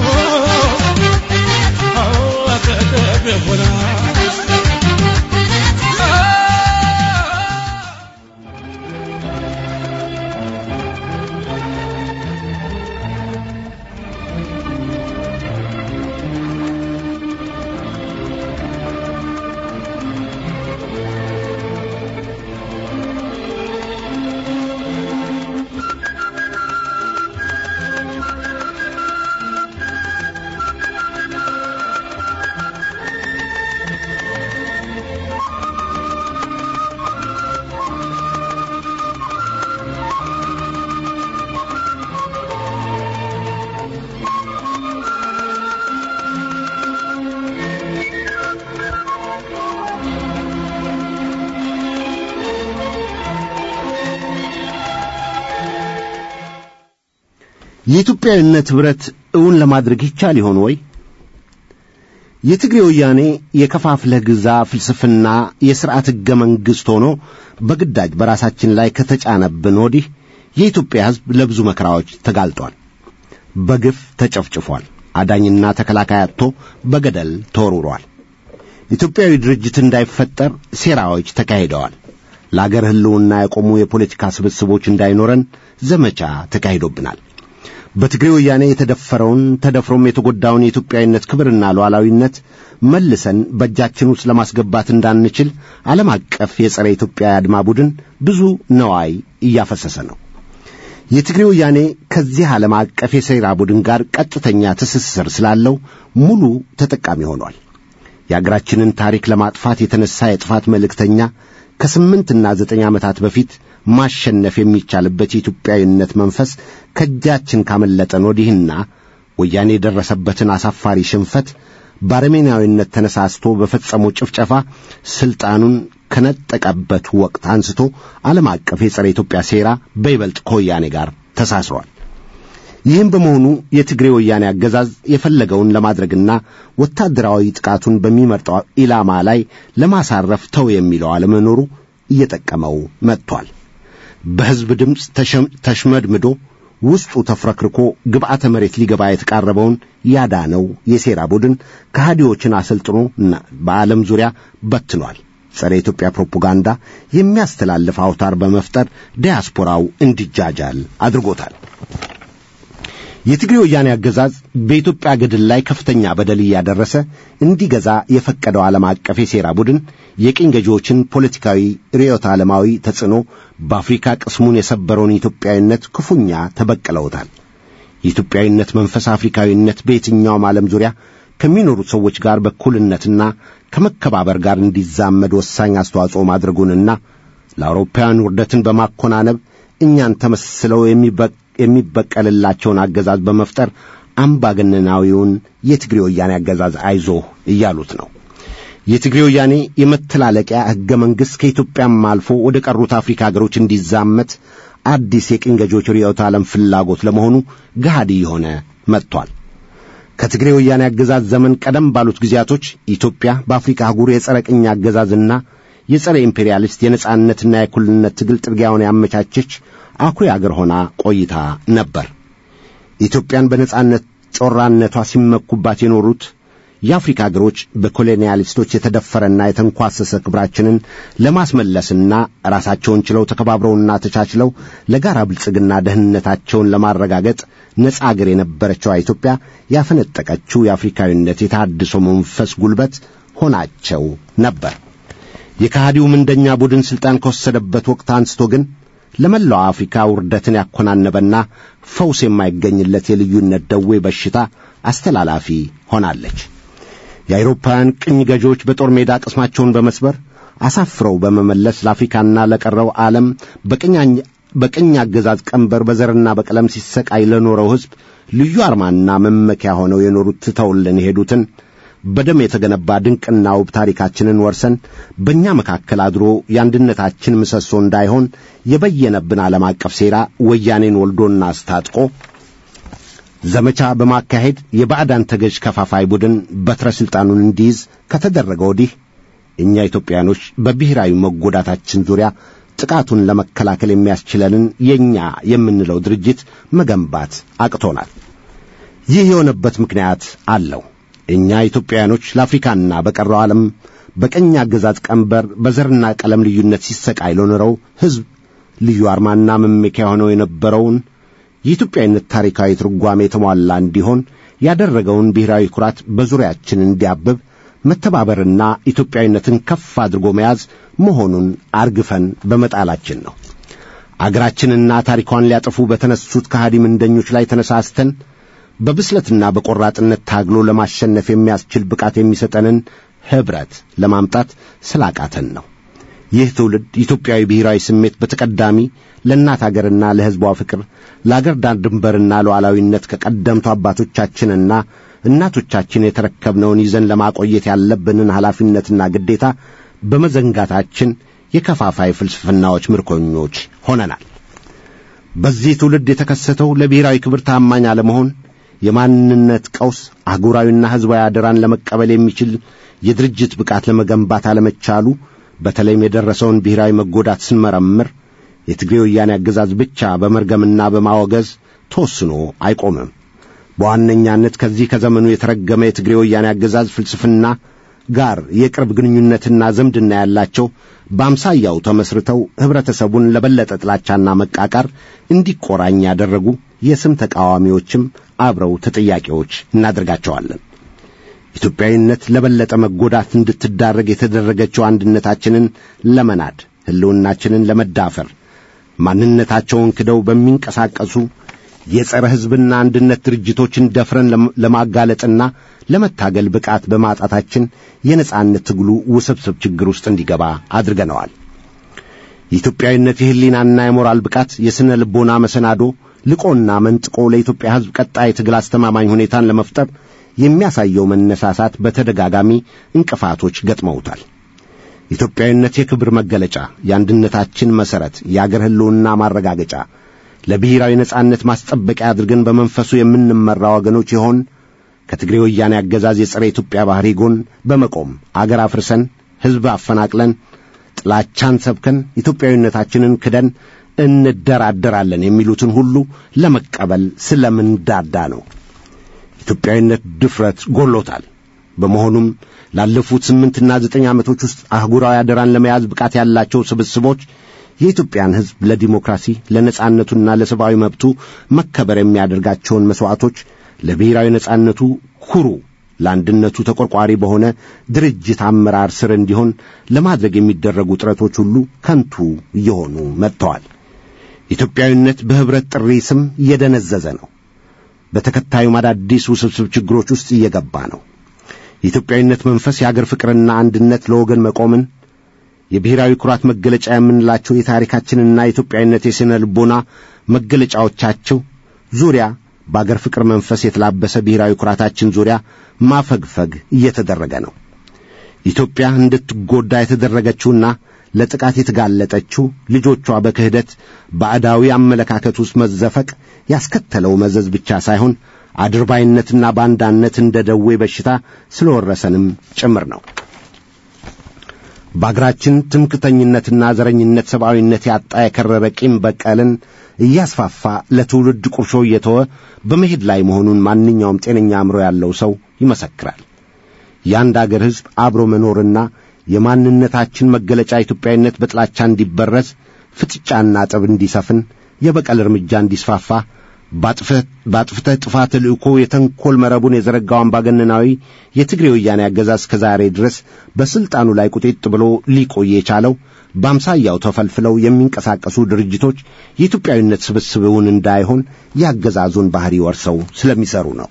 አጠገብ ይሆናል የኢትዮጵያዊነት ኅብረት እውን ለማድረግ ይቻል ይሆን ወይ? የትግሬ ወያኔ የከፋፍለህ ግዛ ፍልስፍና የሥርዓት ሕገ መንግሥት ሆኖ በግዳጅ በራሳችን ላይ ከተጫነብን ወዲህ የኢትዮጵያ ሕዝብ ለብዙ መከራዎች ተጋልጧል። በግፍ ተጨፍጭፏል። አዳኝና ተከላካይ አጥቶ በገደል ተወርውሯል። ኢትዮጵያዊ ድርጅት እንዳይፈጠር ሴራዎች ተካሂደዋል። ለአገር ሕልውና የቆሙ የፖለቲካ ስብስቦች እንዳይኖረን ዘመቻ ተካሂዶብናል። በትግሬ ወያኔ የተደፈረውን ተደፍሮም የተጎዳውን የኢትዮጵያዊነት ክብርና ሉዓላዊነት መልሰን በእጃችን ውስጥ ለማስገባት እንዳንችል ዓለም አቀፍ የጸረ ኢትዮጵያ አድማ ቡድን ብዙ ነዋይ እያፈሰሰ ነው። የትግሬ ወያኔ ከዚህ ዓለም አቀፍ የሴራ ቡድን ጋር ቀጥተኛ ትስስር ስላለው ሙሉ ተጠቃሚ ሆኗል። የአገራችንን ታሪክ ለማጥፋት የተነሳ የጥፋት መልእክተኛ ከስምንትና ዘጠኝ ዓመታት በፊት ማሸነፍ የሚቻልበት የኢትዮጵያዊነት መንፈስ ከእጃችን ካመለጠን ወዲህና ወያኔ የደረሰበትን አሳፋሪ ሽንፈት በአረሜናዊነት ተነሳስቶ በፈጸመው ጭፍጨፋ ሥልጣኑን ከነጠቀበት ወቅት አንስቶ ዓለም አቀፍ የጸረ ኢትዮጵያ ሴራ በይበልጥ ከወያኔ ጋር ተሳስሯል። ይህም በመሆኑ የትግሬ ወያኔ አገዛዝ የፈለገውን ለማድረግና ወታደራዊ ጥቃቱን በሚመርጠው ኢላማ ላይ ለማሳረፍ ተው የሚለው አለመኖሩ እየጠቀመው መጥቷል። በሕዝብ ድምፅ ተሽመድምዶ ውስጡ ተፍረክርኮ ግብዓተ መሬት ሊገባ የተቃረበውን ያዳነው የሴራ ቡድን ከሃዲዎችን አሰልጥኖ በዓለም ዙሪያ በትኗል። ጸረ ኢትዮጵያ ፕሮፓጋንዳ የሚያስተላልፍ አውታር በመፍጠር ዲያስፖራው እንዲጃጃል አድርጎታል። የትግሬ ወያኔ አገዛዝ በኢትዮጵያ ገድል ላይ ከፍተኛ በደል እያደረሰ እንዲገዛ የፈቀደው ዓለም አቀፍ የሴራ ቡድን የቅኝ ገዢዎችን ፖለቲካዊ ርዕዮተ ዓለማዊ ተጽዕኖ በአፍሪካ ቅስሙን የሰበረውን ኢትዮጵያዊነት ክፉኛ ተበቅለውታል። የኢትዮጵያዊነት መንፈስ አፍሪካዊነት በየትኛውም ዓለም ዙሪያ ከሚኖሩት ሰዎች ጋር በኩልነትና ከመከባበር ጋር እንዲዛመድ ወሳኝ አስተዋጽኦ ማድረጉንና ለአውሮፓውያን ውርደትን በማኮናነብ እኛን ተመስለው የሚበቀልላቸውን አገዛዝ በመፍጠር አምባገነናዊውን የትግሬ ወያኔ አገዛዝ አይዞህ እያሉት ነው። የትግሬ ወያኔ የመተላለቂያ ሕገ መንግሥት ከኢትዮጵያም አልፎ ወደ ቀሩት አፍሪካ አገሮች እንዲዛመት አዲስ የቅኝ ገዢዎች ርዕዮተ ዓለም ፍላጎት ለመሆኑ ገሃዲ የሆነ መጥቷል። ከትግሬ ወያኔ አገዛዝ ዘመን ቀደም ባሉት ጊዜያቶች ኢትዮጵያ በአፍሪካ አህጉር የጸረ ቅኝ አገዛዝና የጸረ ኢምፔሪያሊስት የነጻነትና የእኩልነት ትግል ጥርጊያውን ያመቻቸች አኩሪ አገር ሆና ቆይታ ነበር። ኢትዮጵያን በነጻነት ጮራነቷ ሲመኩባት የኖሩት የአፍሪካ አገሮች በኮሎኒያሊስቶች የተደፈረና የተንኳሰሰ ክብራችንን ለማስመለስና ራሳቸውን ችለው ተከባብረውና ተቻችለው ለጋራ ብልጽግና ደህንነታቸውን ለማረጋገጥ ነጻ አገር የነበረችዋ ኢትዮጵያ ያፈነጠቀችው የአፍሪካዊነት የታድሶ መንፈስ ጉልበት ሆናቸው ነበር። የከሃዲው ምንደኛ ቡድን ሥልጣን ከወሰደበት ወቅት አንስቶ ግን ለመላው አፍሪካ ውርደትን ያኮናነበና ፈውስ የማይገኝለት የልዩነት ደዌ በሽታ አስተላላፊ ሆናለች። የአውሮፓውያን ቅኝ ገዢዎች በጦር ሜዳ ቅስማቸውን በመስበር አሳፍረው በመመለስ ለአፍሪካና ለቀረው ዓለም በቅኝ አገዛዝ ቀንበር በዘርና በቀለም ሲሰቃይ ለኖረው ሕዝብ ልዩ አርማና መመኪያ ሆነው የኖሩት ትተውልን የሄዱትን በደም የተገነባ ድንቅና ውብ ታሪካችንን ወርሰን በእኛ መካከል አድሮ የአንድነታችን ምሰሶ እንዳይሆን የበየነብን ዓለም አቀፍ ሴራ ወያኔን ወልዶና አስታጥቆ ዘመቻ በማካሄድ የባዕዳን ተገዥ ከፋፋይ ቡድን በትረ ሥልጣኑን እንዲይዝ ከተደረገ ወዲህ እኛ ኢትዮጵያኖች በብሔራዊ መጎዳታችን ዙሪያ ጥቃቱን ለመከላከል የሚያስችለንን የእኛ የምንለው ድርጅት መገንባት አቅቶናል። ይህ የሆነበት ምክንያት አለው። እኛ ኢትዮጵያውያኖች ለአፍሪካና በቀረው ዓለም በቀኝ አገዛዝ ቀንበር በዘርና ቀለም ልዩነት ሲሰቃይ ለኖረው ሕዝብ ልዩ አርማና መመኪያ ሆነው የነበረውን የኢትዮጵያዊነት ታሪካዊ ትርጓሜ የተሟላ እንዲሆን ያደረገውን ብሔራዊ ኩራት በዙሪያችን እንዲያብብ መተባበርና ኢትዮጵያዊነትን ከፍ አድርጎ መያዝ መሆኑን አርግፈን በመጣላችን ነው። አገራችንና ታሪኳን ሊያጠፉ በተነሱት ከሃዲ ምንደኞች ላይ ተነሳስተን በብስለትና በቆራጥነት ታግሎ ለማሸነፍ የሚያስችል ብቃት የሚሰጠንን ኅብረት ለማምጣት ስላቃተን ነው። ይህ ትውልድ ኢትዮጵያዊ ብሔራዊ ስሜት በተቀዳሚ ለእናት አገርና ለሕዝቧ ፍቅር፣ ለአገር ዳር ድንበርና ሉዓላዊነት ከቀደምቱ አባቶቻችንና እናቶቻችን የተረከብነውን ይዘን ለማቆየት ያለብንን ኃላፊነትና ግዴታ በመዘንጋታችን የከፋፋይ ፍልስፍናዎች ምርኮኞች ሆነናል። በዚህ ትውልድ የተከሰተው ለብሔራዊ ክብር ታማኝ አለመሆን የማንነት ቀውስ አህጉራዊና ሕዝባዊ አደራን ለመቀበል የሚችል የድርጅት ብቃት ለመገንባት አለመቻሉ በተለይም የደረሰውን ብሔራዊ መጎዳት ስንመረምር የትግሬ ወያኔ አገዛዝ ብቻ በመርገምና በማወገዝ ተወስኖ አይቆምም። በዋነኛነት ከዚህ ከዘመኑ የተረገመ የትግሬ ወያኔ አገዛዝ ፍልስፍና ጋር የቅርብ ግንኙነትና ዝምድና ያላቸው በአምሳያው ተመስርተው ኅብረተሰቡን ለበለጠ ጥላቻና መቃቃር እንዲቆራኝ ያደረጉ የስም ተቃዋሚዎችም አብረው ተጠያቂዎች እናደርጋቸዋለን። ኢትዮጵያዊነት ለበለጠ መጎዳት እንድትዳረግ የተደረገችው አንድነታችንን ለመናድ ሕልውናችንን ለመዳፈር ማንነታቸውን ክደው በሚንቀሳቀሱ የጸረ ሕዝብና አንድነት ድርጅቶችን ደፍረን ለማጋለጥና ለመታገል ብቃት በማጣታችን የነጻነት ትግሉ ውስብስብ ችግር ውስጥ እንዲገባ አድርገነዋል። የኢትዮጵያዊነት የሕሊናና የሞራል ብቃት የሥነ ልቦና መሰናዶ ልቆና መንጥቆ ለኢትዮጵያ ሕዝብ ቀጣይ ትግል አስተማማኝ ሁኔታን ለመፍጠር የሚያሳየው መነሳሳት በተደጋጋሚ እንቅፋቶች ገጥመውታል። ኢትዮጵያዊነት የክብር መገለጫ፣ የአንድነታችን መሠረት፣ የአገር ሕልውና ማረጋገጫ፣ ለብሔራዊ ነጻነት ማስጠበቂያ አድርገን በመንፈሱ የምንመራ ወገኖች ይሆን ከትግሬ ወያኔ አገዛዝ የጸረ ኢትዮጵያ ባሕሪ ጎን በመቆም አገር አፍርሰን ሕዝብ አፈናቅለን ጥላቻን ሰብከን ኢትዮጵያዊነታችንን ክደን እንደራደራለን የሚሉትን ሁሉ ለመቀበል ስለምንዳዳ ነው። ኢትዮጵያዊነት ድፍረት ጎሎታል። በመሆኑም ላለፉት ስምንትና ዘጠኝ ዓመቶች ውስጥ አህጉራዊ አደራን ለመያዝ ብቃት ያላቸው ስብስቦች የኢትዮጵያን ሕዝብ ለዲሞክራሲ ለነጻነቱና ለሰብአዊ መብቱ መከበር የሚያደርጋቸውን መሥዋዕቶች ለብሔራዊ ነጻነቱ ኩሩ ለአንድነቱ ተቆርቋሪ በሆነ ድርጅት አመራር ስር እንዲሆን ለማድረግ የሚደረጉ ጥረቶች ሁሉ ከንቱ እየሆኑ መጥተዋል። ኢትዮጵያዊነት በኅብረት ጥሪ ስም እየደነዘዘ ነው። በተከታዩም አዳዲስ ውስብስብ ችግሮች ውስጥ እየገባ ነው። የኢትዮጵያዊነት መንፈስ የአገር ፍቅርና አንድነት ለወገን መቆምን የብሔራዊ ኩራት መገለጫ የምንላቸው የታሪካችንና የኢትዮጵያዊነት የሥነ ልቦና መገለጫዎቻቸው ዙሪያ በአገር ፍቅር መንፈስ የተላበሰ ብሔራዊ ኩራታችን ዙሪያ ማፈግፈግ እየተደረገ ነው። ኢትዮጵያ እንድትጎዳ የተደረገችውና ለጥቃት የተጋለጠችው ልጆቿ በክህደት ባዕዳዊ አመለካከት ውስጥ መዘፈቅ ያስከተለው መዘዝ ብቻ ሳይሆን አድርባይነትና ባንዳነት እንደ ደዌ በሽታ ስለወረሰንም ጭምር ነው። በአገራችን ትምክተኝነትና ዘረኝነት ሰብአዊነት ያጣ የከረረ ቂም በቀልን እያስፋፋ ለትውልድ ቁርሾ እየተወ በመሄድ ላይ መሆኑን ማንኛውም ጤነኛ አእምሮ ያለው ሰው ይመሰክራል። የአንድ አገር ሕዝብ አብሮ መኖርና የማንነታችን መገለጫ ኢትዮጵያዊነት በጥላቻ እንዲበረዝ፣ ፍጥጫና ጠብ እንዲሰፍን፣ የበቀል እርምጃ እንዲስፋፋ በአጥፍተህ ጥፋት ተልእኮ የተንኰል መረቡን የዘረጋው አምባገነናዊ የትግሬ ወያኔ አገዛዝ እስከ ዛሬ ድረስ በሥልጣኑ ላይ ቁጢጥ ብሎ ሊቆይ የቻለው በአምሳያው ተፈልፍለው የሚንቀሳቀሱ ድርጅቶች የኢትዮጵያዊነት ስብስብውን እንዳይሆን የአገዛዙን ባሕሪ ወርሰው ስለሚሠሩ ነው።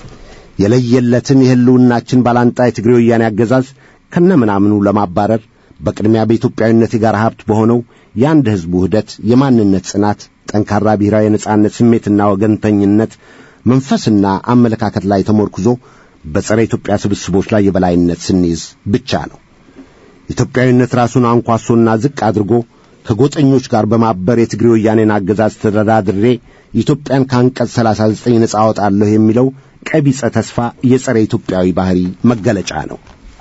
የለየለትን የሕልውናችን ባላንጣ የትግሬ ወያኔ አገዛዝ ከነምናምኑ ለማባረር በቅድሚያ በኢትዮጵያዊነት የጋራ ሀብት በሆነው የአንድ ሕዝብ ውህደት፣ የማንነት ጽናት፣ ጠንካራ ብሔራዊ የነጻነት ስሜትና ወገንተኝነት መንፈስና አመለካከት ላይ ተሞርክዞ በጸረ ኢትዮጵያ ስብስቦች ላይ የበላይነት ስንይዝ ብቻ ነው። ኢትዮጵያዊነት ራሱን አንኳሶና ዝቅ አድርጎ ከጎጠኞች ጋር በማበር የትግሬ ወያኔን አገዛዝ ተደራድሬ ኢትዮጵያን ከአንቀጽ 39 ነጻ አወጣለሁ የሚለው ቀቢጸ ተስፋ የጸረ ኢትዮጵያዊ ባሕሪ መገለጫ ነው።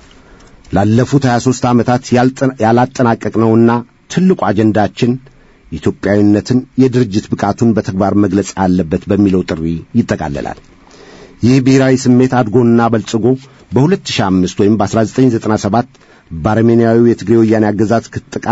ላለፉት 23 ዓመታት ያላጠናቀቅነውና ትልቁ አጀንዳችን ኢትዮጵያዊነትን የድርጅት ብቃቱን በተግባር መግለጽ አለበት በሚለው ጥሪ ይጠቃለላል። ይህ ብሔራዊ ስሜት አድጎና በልጽጎ በ2005 ወይም በ1997 በአርሜንያዊው የትግሬ ወያኔ አገዛዝ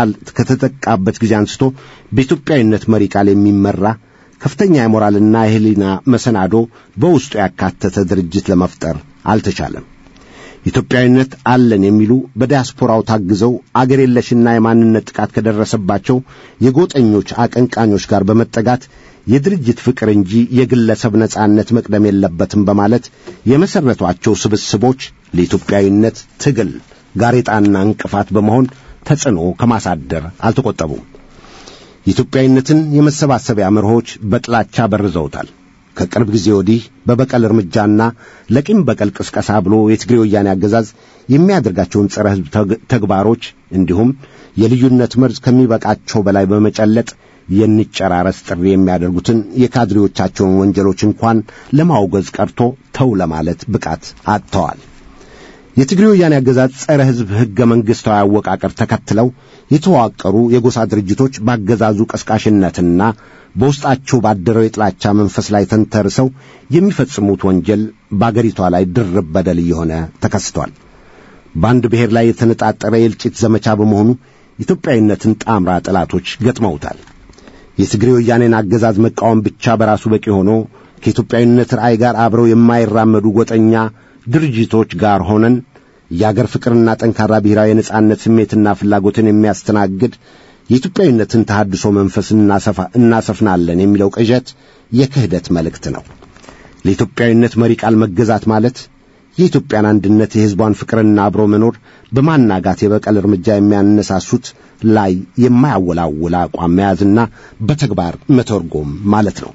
ከተጠቃበት ጊዜ አንስቶ በኢትዮጵያዊነት መሪ ቃል የሚመራ ከፍተኛ የሞራልና የሕሊና መሰናዶ በውስጡ ያካተተ ድርጅት ለመፍጠር አልተቻለም። ኢትዮጵያዊነት አለን የሚሉ በዲያስፖራው ታግዘው አገር የለሽና የማንነት ጥቃት ከደረሰባቸው የጎጠኞች አቀንቃኞች ጋር በመጠጋት የድርጅት ፍቅር እንጂ የግለሰብ ነጻነት መቅደም የለበትም በማለት የመሠረቷቸው ስብስቦች ለኢትዮጵያዊነት ትግል ጋሬጣና እንቅፋት በመሆን ተጽዕኖ ከማሳደር አልተቆጠቡም። የኢትዮጵያዊነትን የመሰባሰቢያ መርሆች በጥላቻ በርዘውታል። ከቅርብ ጊዜ ወዲህ በበቀል እርምጃና ለቂም በቀል ቅስቀሳ ብሎ የትግሬ ወያኔ አገዛዝ የሚያደርጋቸውን ጸረ ሕዝብ ተግባሮች እንዲሁም የልዩነት መርዝ ከሚበቃቸው በላይ በመጨለጥ የንጨራረስ ጥሪ የሚያደርጉትን የካድሬዎቻቸውን ወንጀሎች እንኳን ለማውገዝ ቀርቶ ተው ለማለት ብቃት አጥተዋል። የትግሬ ወያኔ አገዛዝ ጸረ ሕዝብ ሕገ መንግሥታዊ አወቃቀር ተከትለው የተዋቀሩ የጎሳ ድርጅቶች ባገዛዙ ቀስቃሽነትና በውስጣቸው ባደረው የጥላቻ መንፈስ ላይ ተንተርሰው የሚፈጽሙት ወንጀል በአገሪቷ ላይ ድርብ በደል እየሆነ ተከስቷል። በአንድ ብሔር ላይ የተነጣጠረ የእልቂት ዘመቻ በመሆኑ ኢትዮጵያዊነትን ጣምራ ጠላቶች ገጥመውታል። የትግሬ ወያኔን አገዛዝ መቃወም ብቻ በራሱ በቂ ሆኖ ከኢትዮጵያዊነት ራእይ ጋር አብረው የማይራመዱ ጎጠኛ ድርጅቶች ጋር ሆነን የአገር ፍቅርና ጠንካራ ብሔራዊ የነጻነት ስሜትና ፍላጎትን የሚያስተናግድ የኢትዮጵያዊነትን ተሐድሶ መንፈስ እናሰፍናለን የሚለው ቅዠት የክህደት መልእክት ነው። ለኢትዮጵያዊነት መሪ ቃል መገዛት ማለት የኢትዮጵያን አንድነት፣ የሕዝቧን ፍቅርና አብሮ መኖር በማናጋት የበቀል እርምጃ የሚያነሳሱት ላይ የማያወላውል አቋም መያዝና በተግባር መተርጎም ማለት ነው።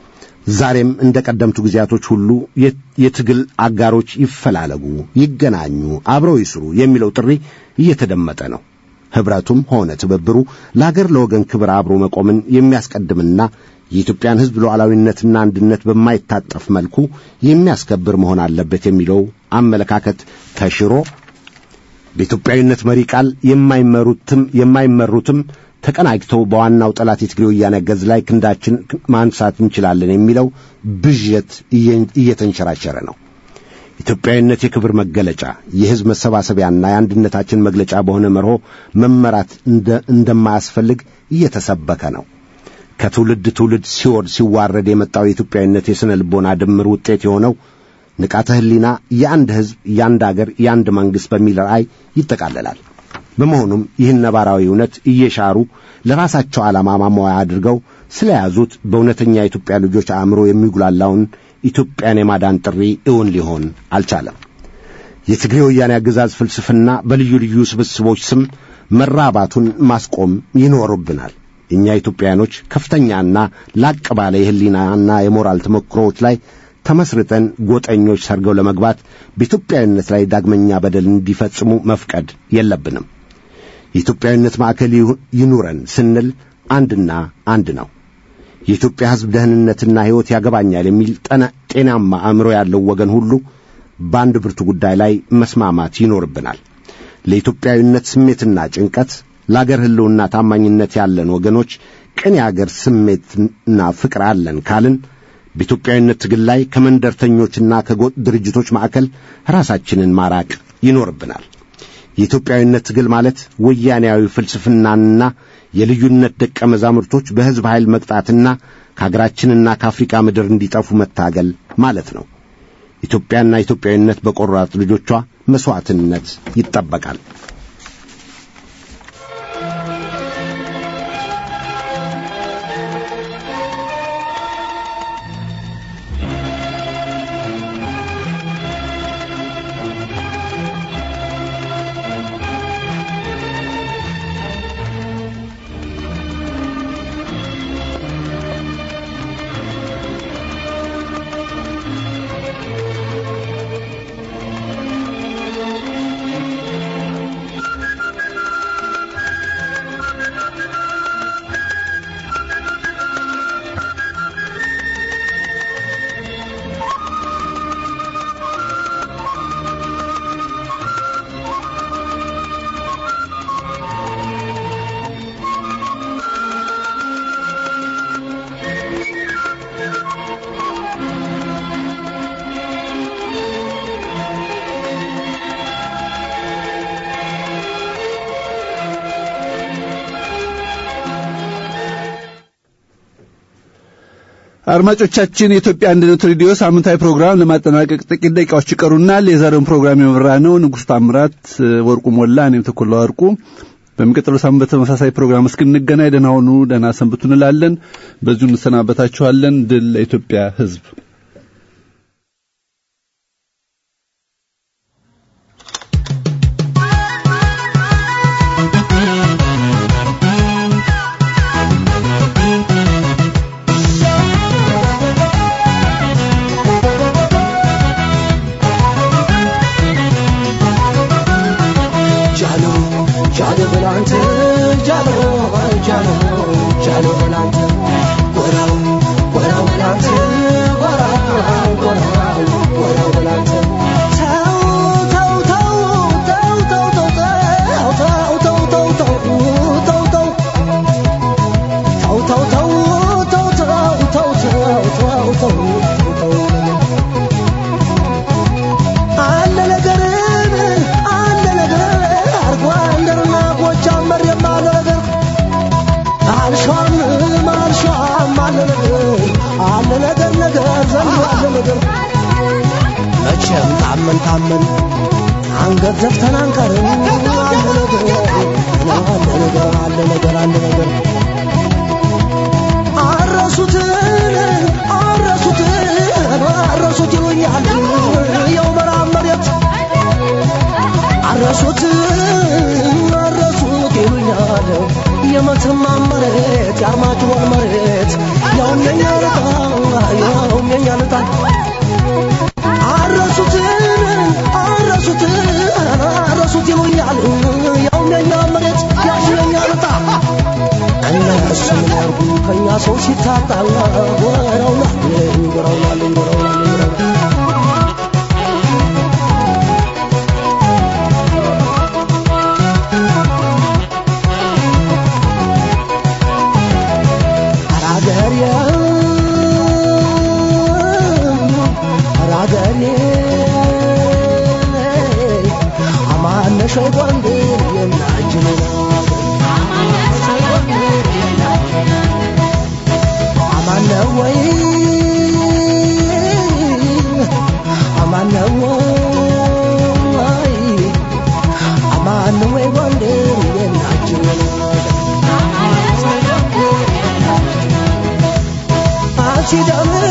ዛሬም እንደ ቀደምቱ ጊዜያቶች ሁሉ የትግል አጋሮች ይፈላለጉ፣ ይገናኙ፣ አብረው ይስሩ የሚለው ጥሪ እየተደመጠ ነው። ኅብረቱም ሆነ ትብብሩ ለአገር ለወገን ክብር አብሮ መቆምን የሚያስቀድምና የኢትዮጵያን ሕዝብ ሉዓላዊነትና አንድነት በማይታጠፍ መልኩ የሚያስከብር መሆን አለበት የሚለው አመለካከት ተሽሮ በኢትዮጵያዊነት መሪ ቃል የማይመሩትም የማይመሩትም ተቀናጅተው በዋናው ጠላት የትግሬ ወያኔ አገዝ ላይ ክንዳችን ማንሳት እንችላለን የሚለው ብዥት እየተንሸራሸረ ነው። ኢትዮጵያዊነት የክብር መገለጫ የሕዝብ መሰባሰቢያና የአንድነታችን መግለጫ በሆነ መርሆ መመራት እንደማያስፈልግ እየተሰበከ ነው። ከትውልድ ትውልድ ሲወድ ሲዋረድ የመጣው የኢትዮጵያዊነት የሥነ ልቦና ድምር ውጤት የሆነው ንቃተ ሕሊና የአንድ ሕዝብ፣ የአንድ አገር፣ የአንድ መንግሥት በሚል ራእይ ይጠቃለላል። በመሆኑም ይህን ነባራዊ እውነት እየሻሩ ለራሳቸው ዓላማ ማሟያ አድርገው ስለያዙት በእውነተኛ የኢትዮጵያ ልጆች አእምሮ የሚጉላላውን ኢትዮጵያን የማዳን ጥሪ እውን ሊሆን አልቻለም። የትግሬ ወያኔ አገዛዝ ፍልስፍና በልዩ ልዩ ስብስቦች ስም መራባቱን ማስቆም ይኖርብናል። እኛ ኢትዮጵያኖች ከፍተኛና ላቅ ባለ የሕሊናና የሞራል ተሞክሮዎች ላይ ተመስርተን ጎጠኞች ሰርገው ለመግባት በኢትዮጵያዊነት ላይ ዳግመኛ በደል እንዲፈጽሙ መፍቀድ የለብንም። የኢትዮጵያዊነት ማዕከል ይኑረን ስንል አንድና አንድ ነው። የኢትዮጵያ ሕዝብ ደህንነትና ሕይወት ያገባኛል የሚል ጤናማ አእምሮ ያለው ወገን ሁሉ በአንድ ብርቱ ጉዳይ ላይ መስማማት ይኖርብናል። ለኢትዮጵያዊነት ስሜትና ጭንቀት፣ ለአገር ሕልውና ታማኝነት ያለን ወገኖች ቅን የአገር ስሜትና ፍቅር አለን ካልን በኢትዮጵያዊነት ትግል ላይ ከመንደርተኞችና ከጎጥ ድርጅቶች ማዕከል ራሳችንን ማራቅ ይኖርብናል። የኢትዮጵያዊነት ትግል ማለት ወያኔያዊ ፍልስፍናንና የልዩነት ደቀ መዛሙርቶች በሕዝብ ኃይል መቅጣትና ከአገራችንና ከአፍሪካ ምድር እንዲጠፉ መታገል ማለት ነው። ኢትዮጵያና ኢትዮጵያዊነት በቆራጥ ልጆቿ መሥዋዕትነት ይጠበቃል። አድማጮቻችን የኢትዮጵያ አንድነት ሬዲዮ ሳምንታዊ ፕሮግራም ለማጠናቀቅ ጥቂት ደቂቃዎች ይቀሩናል። የዛሬውን ፕሮግራም የመራ ነው ንጉሥ ታምራት ወርቁ ሞላ፣ እኔም ተኮላ ወርቁ። በሚቀጥለው ሳምንት በተመሳሳይ ፕሮግራም እስክንገናኝ ደህና ሁኑ፣ ደህና ሰንብቱ እንላለን። በዚሁ እንሰናበታችኋለን። ድል ለኢትዮጵያ ሕዝብ። መቼም ታመን ታመን አንገት ዘፍተን አንቀርም። አለ ነገር አለ ነገር አለ ነገር አለ ነገር አረሱትን አረሱትን አረሱት ይሉኛል የው መራብ መሬት አረሱት አረሱት ይሉኛል የመተማ መሬት የአርማጭሆን መሬት ያውም የኛ ልጣ ያውም የኛ ልጣ አረሱት አረሱት አረሱት ይሉኛል ያውም የኛ መሬት ያውም የኛ ልጣ እነሱ ምን ያርጉ ከእኛ ሰው ሲታጣ ወረውናል ወረውናል ወረውናል ራገሬ ደም